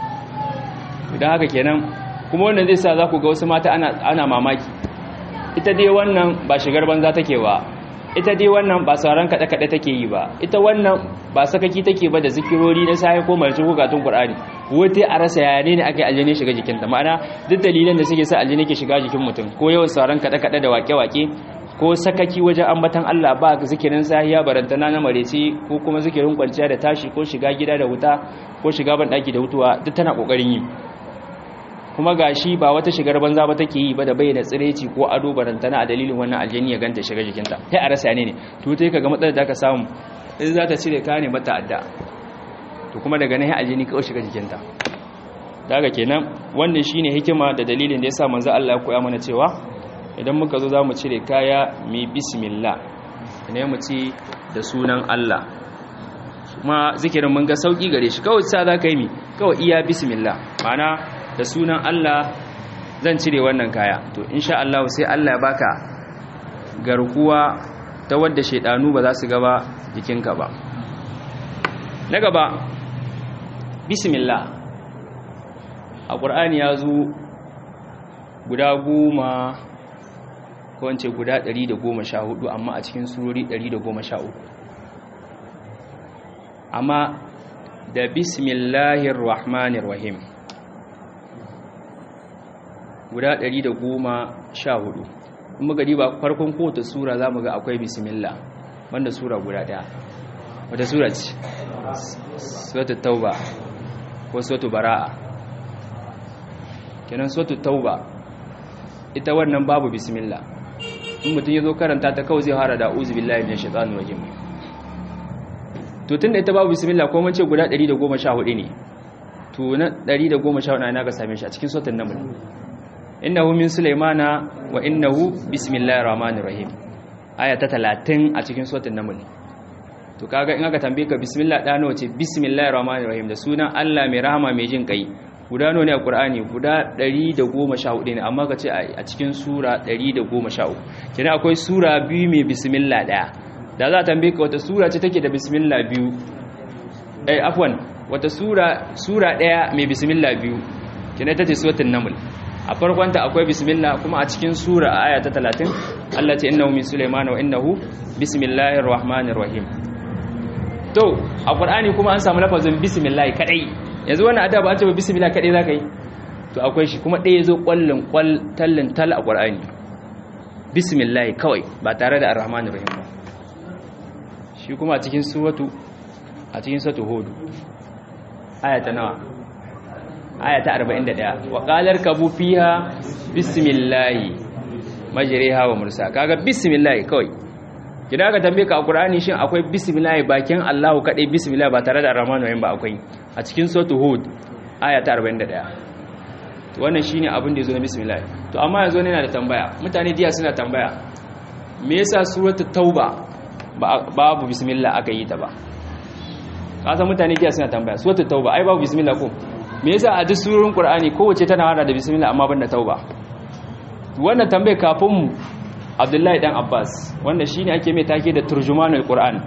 idan haka kenan kuma wannan zai sa za ku ga wasu mata ana mamaki ita dai wannan ba shigar banza take ba ita dai wannan ba sauran kaɗe-kaɗe take yi ba ita wannan ba sakaki take ba da zikirori na sahi ko mai cikin gatun ƙur'ani wata a rasa yaya ne aka yi aljini shiga jikinta ma'ana duk dalilan da suke sa aljini ke shiga jikin mutum ko yawan sauran kaɗe-kaɗe da wake-wake ko sakaki wajen ambatan Allah ba zikirin sahiya barantana na mareci ko kuma zikirin kwanciya da tashi ko shiga gida da wuta ko shiga ban ɗaki da hutuwa duk tana ƙoƙarin yi kuma gashi ba wata shigar banza ba take yi ba da bayyana tsireci ko ado barantana a dalilin wannan aljani ya ganta shiga jikinta sai a rasa ne ne to sai kaga matsalar da aka samu in za ta cire kane mata adda to kuma daga nan aljani kawai shiga jikinta daga kenan wannan shine hikima da dalilin da yasa manzo Allah ya koya mana cewa idan muka zo zamu cire kaya mi bismillah ne mu ci da sunan Allah kuma zikirin mun ga sauki gare shi kawai sa za ka yi mi kawai iya bismillah ma'ana da sunan Allah zan cire wannan kaya to insha Allah sai Allah ya baka garkuwa ta wadda shedanu ba za su gaba jikinka ba na gaba bismillah a ƙur'ani ya zo guda goma ko wance guda 114 amma a cikin surori 113 amma da bismillahir rahmanir rahim guda 114 in muka diba farkon kowace sura za mu ga akwai bismillah wanda sura guda daya wata sura ce suratul tauba ko suratul bara'a kenan suratul tauba ita wannan babu bismillah in mutum ya zo karanta ta kawai zai fara da uzu billahi minash shaitanir rajim to tunda ita babu bismillah ko mun ce guda 114 ne to na 114 ana ga same shi a cikin suratul naml innahu min sulaimana wa innahu bismillahir rahmanir rahim aya ta 30 a cikin suratul naml to kaga in aka tambaye ka bismillah da nawa ce bismillahir rahmanir rahim da sunan Allah mai rahama mai jin kai guda nawa ne a Qur'ani guda 114 ne amma ka ce a cikin sura 113 kina akwai sura biyu mai bismillah daya da za a tambaye ka wata sura ce take da bismillah biyu eh afwan wata sura sura daya mai bismillah biyu kina ta ce suratul naml a farkonta akwai bismillah kuma a cikin sura a aya ta 30 Allah ce innahu min sulaiman wa innahu bismillahir rahmanir rahim to a qur'ani kuma an samu lafazin bismillah kadai yanzu wannan adaba an ce bismillah kadai zaka yi to akwai shi kuma ɗaya zo kwallin kwal tallin tal a qur'ani bismillah kawai ba tare da arrahmanir rahim ba shi kuma a cikin suratu a cikin suratu hud aya ta nawa aya ta 41 wa qalar kabu fiha bismillah majriha wa mursa kaga bismillah kawai kida ka tambaye ka a qur'ani shin akwai bismillah bakin Allahu kadai bismillah ba tare da rahman rahim ba akwai a cikin suratul hud aya ta 41 to wannan shine abin da yazo na bismillah to amma yazo ne yana da tambaya mutane diya suna tambaya me yasa suratul tauba babu bismillah aka yi ta ba kasan mutane diya suna tambaya suratul tauba ai babu bismillah ko me yasa a duk surorin qur'ani kowace tana hada da bismillah amma banda tauba wannan tambaye kafin mu abdullahi dan abbas wanda shine ake mai take da turjumanul qur'an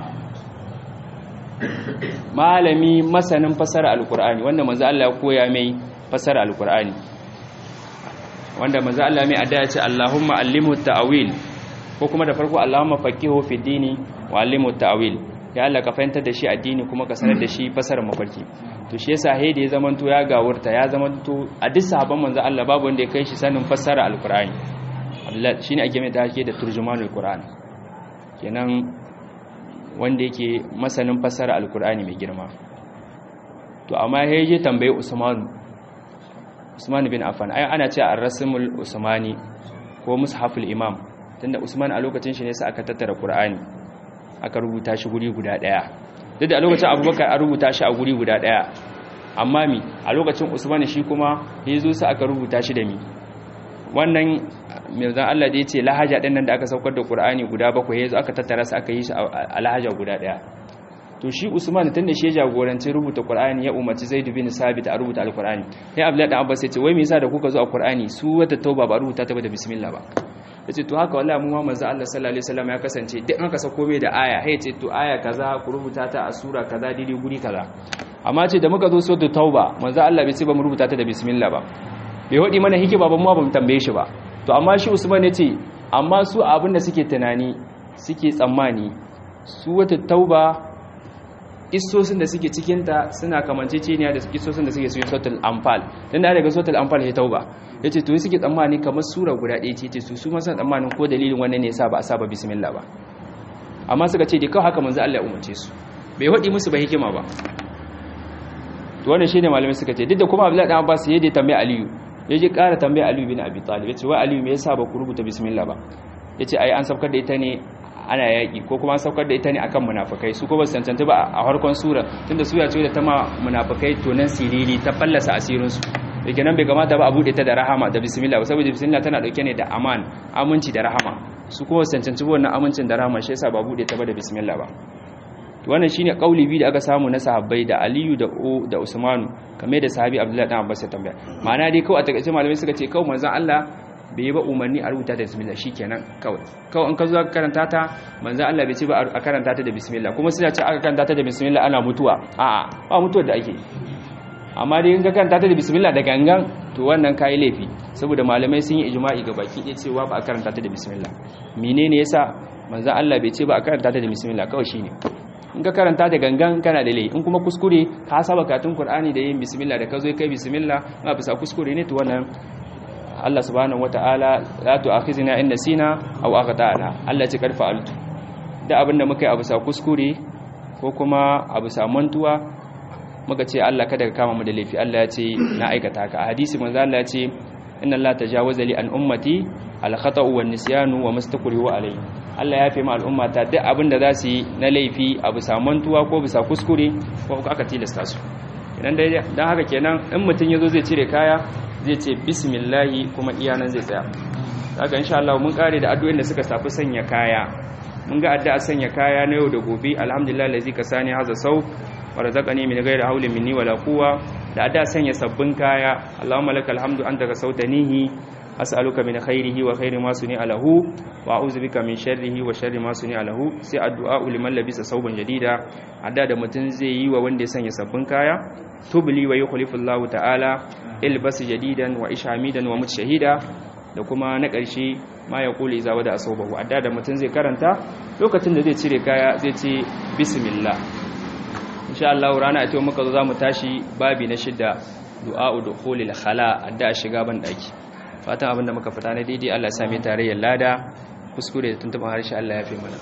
malami masanin fasara alqur'ani wanda manzo Allah ya koya mai fasara alqur'ani wanda manzo Allah mai addu'a ce Allahumma allimhu ta'wil ko kuma da farko Allahumma faqihu fi dini wa allimhu ta'wil ya Allah ka fahimtar da shi addini kuma ka sanar da shi fasarar mafarki to shi yasa haide ya zamanto ya gawurta ya zamanto a duk sahabban manzo Allah babu wanda ya kai shi sanin fassara alqur'ani Allah shine ake mai take da turjumanul qur'an kenan wanda yake masanin fassara alqur'ani mai girma to amma ya je tambaye Usman Usman bin Affan ai ana cewa ar-rasmul usmani ko mushaful imam tunda Usman a lokacin shi ne sai aka tattara qur'ani aka rubuta shi guri guda daya duk da a lokacin abubakar an rubuta shi a guri guda daya amma mi a lokacin usman shi kuma ya zo sa aka rubuta shi da mi wannan mirzan Allah da ya ce lahaja ɗin nan da aka saukar da ƙur'ani guda bakwai ya zo aka tattara su aka yi shi a lahaja guda ɗaya to shi usman tun da shi ya jagoranci rubuta ƙur'ani ya umarci zai dubi sabit a rubuta alƙur'ani ya abdullahi dan abbas ya ce wai me yasa da kuka zo a ƙur'ani su wata tauba ba rubuta ta ba da bismillah ba yace to haka wallahi mu ma manzo Allah sallallahu alaihi wasallam ya kasance duk an kasa komai da aya hey ce to aya kaza ku rubuta ta a sura kaza didi guri kaza amma ce da muka zo suratul tauba manzo Allah bai ce ba mu rubuta ta da bismillah ba bai hodi mana hikima ba mu ba mu tambaye shi ba to amma shi Usman yace amma su abin da suke tunani suke tsammani su wata tauba isosin da suke cikinta suna kamanceceniya da isosin da suke cikin suratul anfal dan da daga suratul anfal ya tauba yace to suke tsammani kamar sura guda ɗaya ce su su ma suna tsammanin ko dalilin wannan ne yasa ba a saba bismillah ba amma suka ce dai kawai haka manzo Allah ya umarce su bai hadi musu ba hikima ba to wannan shine malamai suka ce duk da kuma Abdullahi dan Abbas yaje tambaye Aliyu yaje ƙara tambaye Aliyu bin Abi Talib yace wai Aliyu me yasa ba ku rubuta bismillah ba yace ai an saukar da ita ne ana yaƙi ko kuma an saukar da ita ne akan munafikai su ko ba su cancanta ba a harkon sura tunda sura ce da ta ma munafikai tonan siriri ta fallasa asirin su yake nan bai kamata ba a bude ta da rahama da bismillah saboda bismillah tana dauke ne da aman aminci da rahama su kuma su cancanci wannan amincin da rahama shi yasa ba bude ta ba da bismillah ba to wannan shine kauli biyu da aka samu na sahabbai da Aliyu da O da Usmanu kamar da sahabi Abdullahi dan Abbas ya tambaya ma'ana dai kawai a takaice malamai suka ce kawai manzon Allah bai yi ba umarni a rubuta da bismillah shikenan kawai kawai in ka zo ka karanta ta manzo Allah bai ce ba a karanta ta da bismillah kuma suna ce aka karanta ta da bismillah ana mutuwa a'a ba mutuwar da ake amma dai in ka karanta ta da bismillah da gangan to wannan kai laifi saboda malamai sun yi ijma'i ga baki ɗaya cewa ba a karanta ta da bismillah menene yasa manzon Allah bai ce ba a karanta ta da bismillah kawai shine in ka karanta da gangan kana da laifi in kuma kuskure ka saba katun Qur'ani da yin bismillah da ka zo kai bismillah ma bisa kuskure ne to wannan Allah subhanahu wataala la tu'akhizna in nasina aw aghdana Allah ce karfa altu da abinda muka yi a bisa kuskure ko kuma a bisa mantuwa muka ce Allah kada ka kama mu da laifi Allah ya ce na aikata ka a hadisi manzo Allah ya ce inna Allah tajawaza li an ummati al khata'u wan nisyanu wa mastakrihu alayhi Allah ya fi ma al'ummata duk abin da za su yi na laifi a bisa mantuwa ko bisa kuskure ko aka tilasta su idan dai dan haka kenan in mutun yazo zai cire kaya zai ce bismillahi kuma iyanan zai tsaya haka insha Allah mun kare da addu'o'in da suka tafi sanya kaya mun ga addu'a sanya kaya na yau da gobe alhamdulillah lazi kasani haza sau wa razaqani min ghairi hawlin minni wala quwwa da addu'a sanya sabbin kaya Allahumma lakal hamdu anta kasautanihi as'aluka min khairihi wa khairi ma suni alahu wa a'udhu bika min sharrihi wa sharri ma suni alahu sai addu'a liman labisa sauban jadida adda da mutun zai yi wa wanda ya sanya sabbin kaya tubli wa yukhlifu Allah ta'ala ilbas jadidan wa ishamidan wa mutshahida da kuma na ƙarshe ma ya kula izawa da asobahu adda da mutum zai karanta lokacin da zai cire kaya zai ce bismillah insha Allah rana ita muka zo zamu tashi babi na shidda du'a'u dukhulil khala adda shiga ban daki fatan abinda muka fita na daidai Allah ya same tarayyar lada kuskure da tuntuban harshe Allah ya fi mana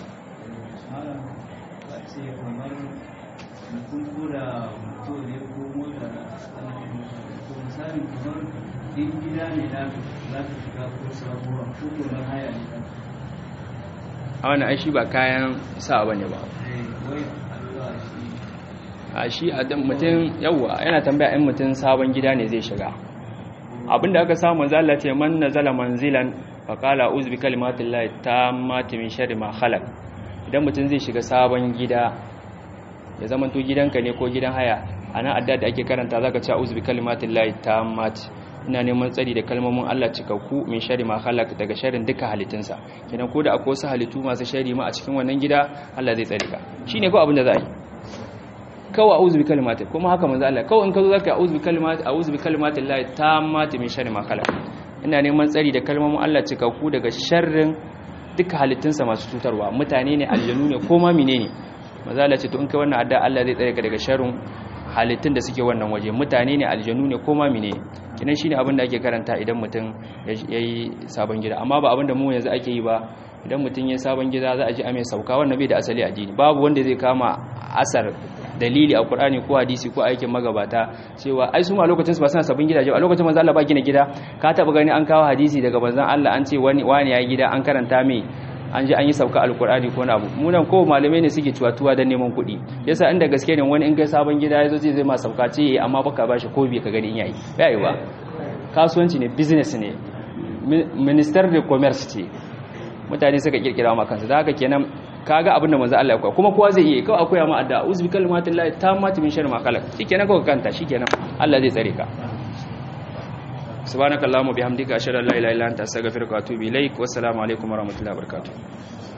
in gida ne na za ka shiga ko sabuwa ko kuma haya ne kan a wani aishi ba kayan sa ba ne ba wai Allah shi a shi a dan mutum yawwa yana tambaya in mutum sabon gida ne zai shiga abinda aka samu zalla ce man nazala manzilan fa qala uz bi kalimatillahi tammati min sharri ma khalaq idan mutum zai shiga sabon gida ya zama to gidanka ne ko gidan haya ana adda da ake karanta zaka ce uz bi kalimatillahi tammati ina neman tsari da kalmomin Allah cikakku min shari ma khalaq daga sharrin duka halittunsa kenan ko da akwai wasu halittu masu shari ma a cikin wannan gida Allah zai tsare ka shine ko abin da za yi kawai a'udhu bi kalimati kuma haka manzo Allah kawai in ka zo zaka a'udhu bi kalimati a'udhu bi kalimati Allah tammati min shari ma khalaq ina neman tsari da kalmomin Allah cikakku daga sharrin duka halittunsa masu cutarwa mutane ne aljanu ne ko ma menene manzo Allah ce to in kai wannan adda Allah zai tsare ka daga sharrin halittun da suke wannan waje mutane ne aljanu ne ko ma menene kinan shine abin da ake karanta idan mutum yayi sabon gida amma ba abin da mu yanzu ake yi ba idan mutum yayi sabon gida za a ji ame sauka wannan bai da asali addini babu wanda zai kama asar dalili a Qur'ani ko hadisi ko aikin magabata cewa ai su ma lokacin su ba suna sabon gidaje a lokacin manzo Allah ba gina gida ka taba gani an kawo hadisi daga manzon Allah an ce wani wani yayi gida an karanta mai an ji an yi sauka alkur'ani ko na abu munan ko malamai ne suke cuwa-tuwa don neman kuɗi yasa inda gaske ne wani in kai sabon gida ya zo zai zai ma sauka ce amma baka ba shi ko bai ka gani in yayi ya yi ba kasuwanci ne business ne minister de commerce ce mutane suka kirkira ma kansu da haka kenan kaga abin da manzo Allah ya koya kuma kowa zai iya kawai akwai ma adda uzbi kalimatillahi tammati min sharri ma khalaq shikenan kawai kanta shikenan Allah zai tsare ka subhanakallahumma bihamdika ashhadu an la ilaha illa anta astaghfiruka wa atubu ilaik wassalamu alaikum warahmatullahi wabarakatuh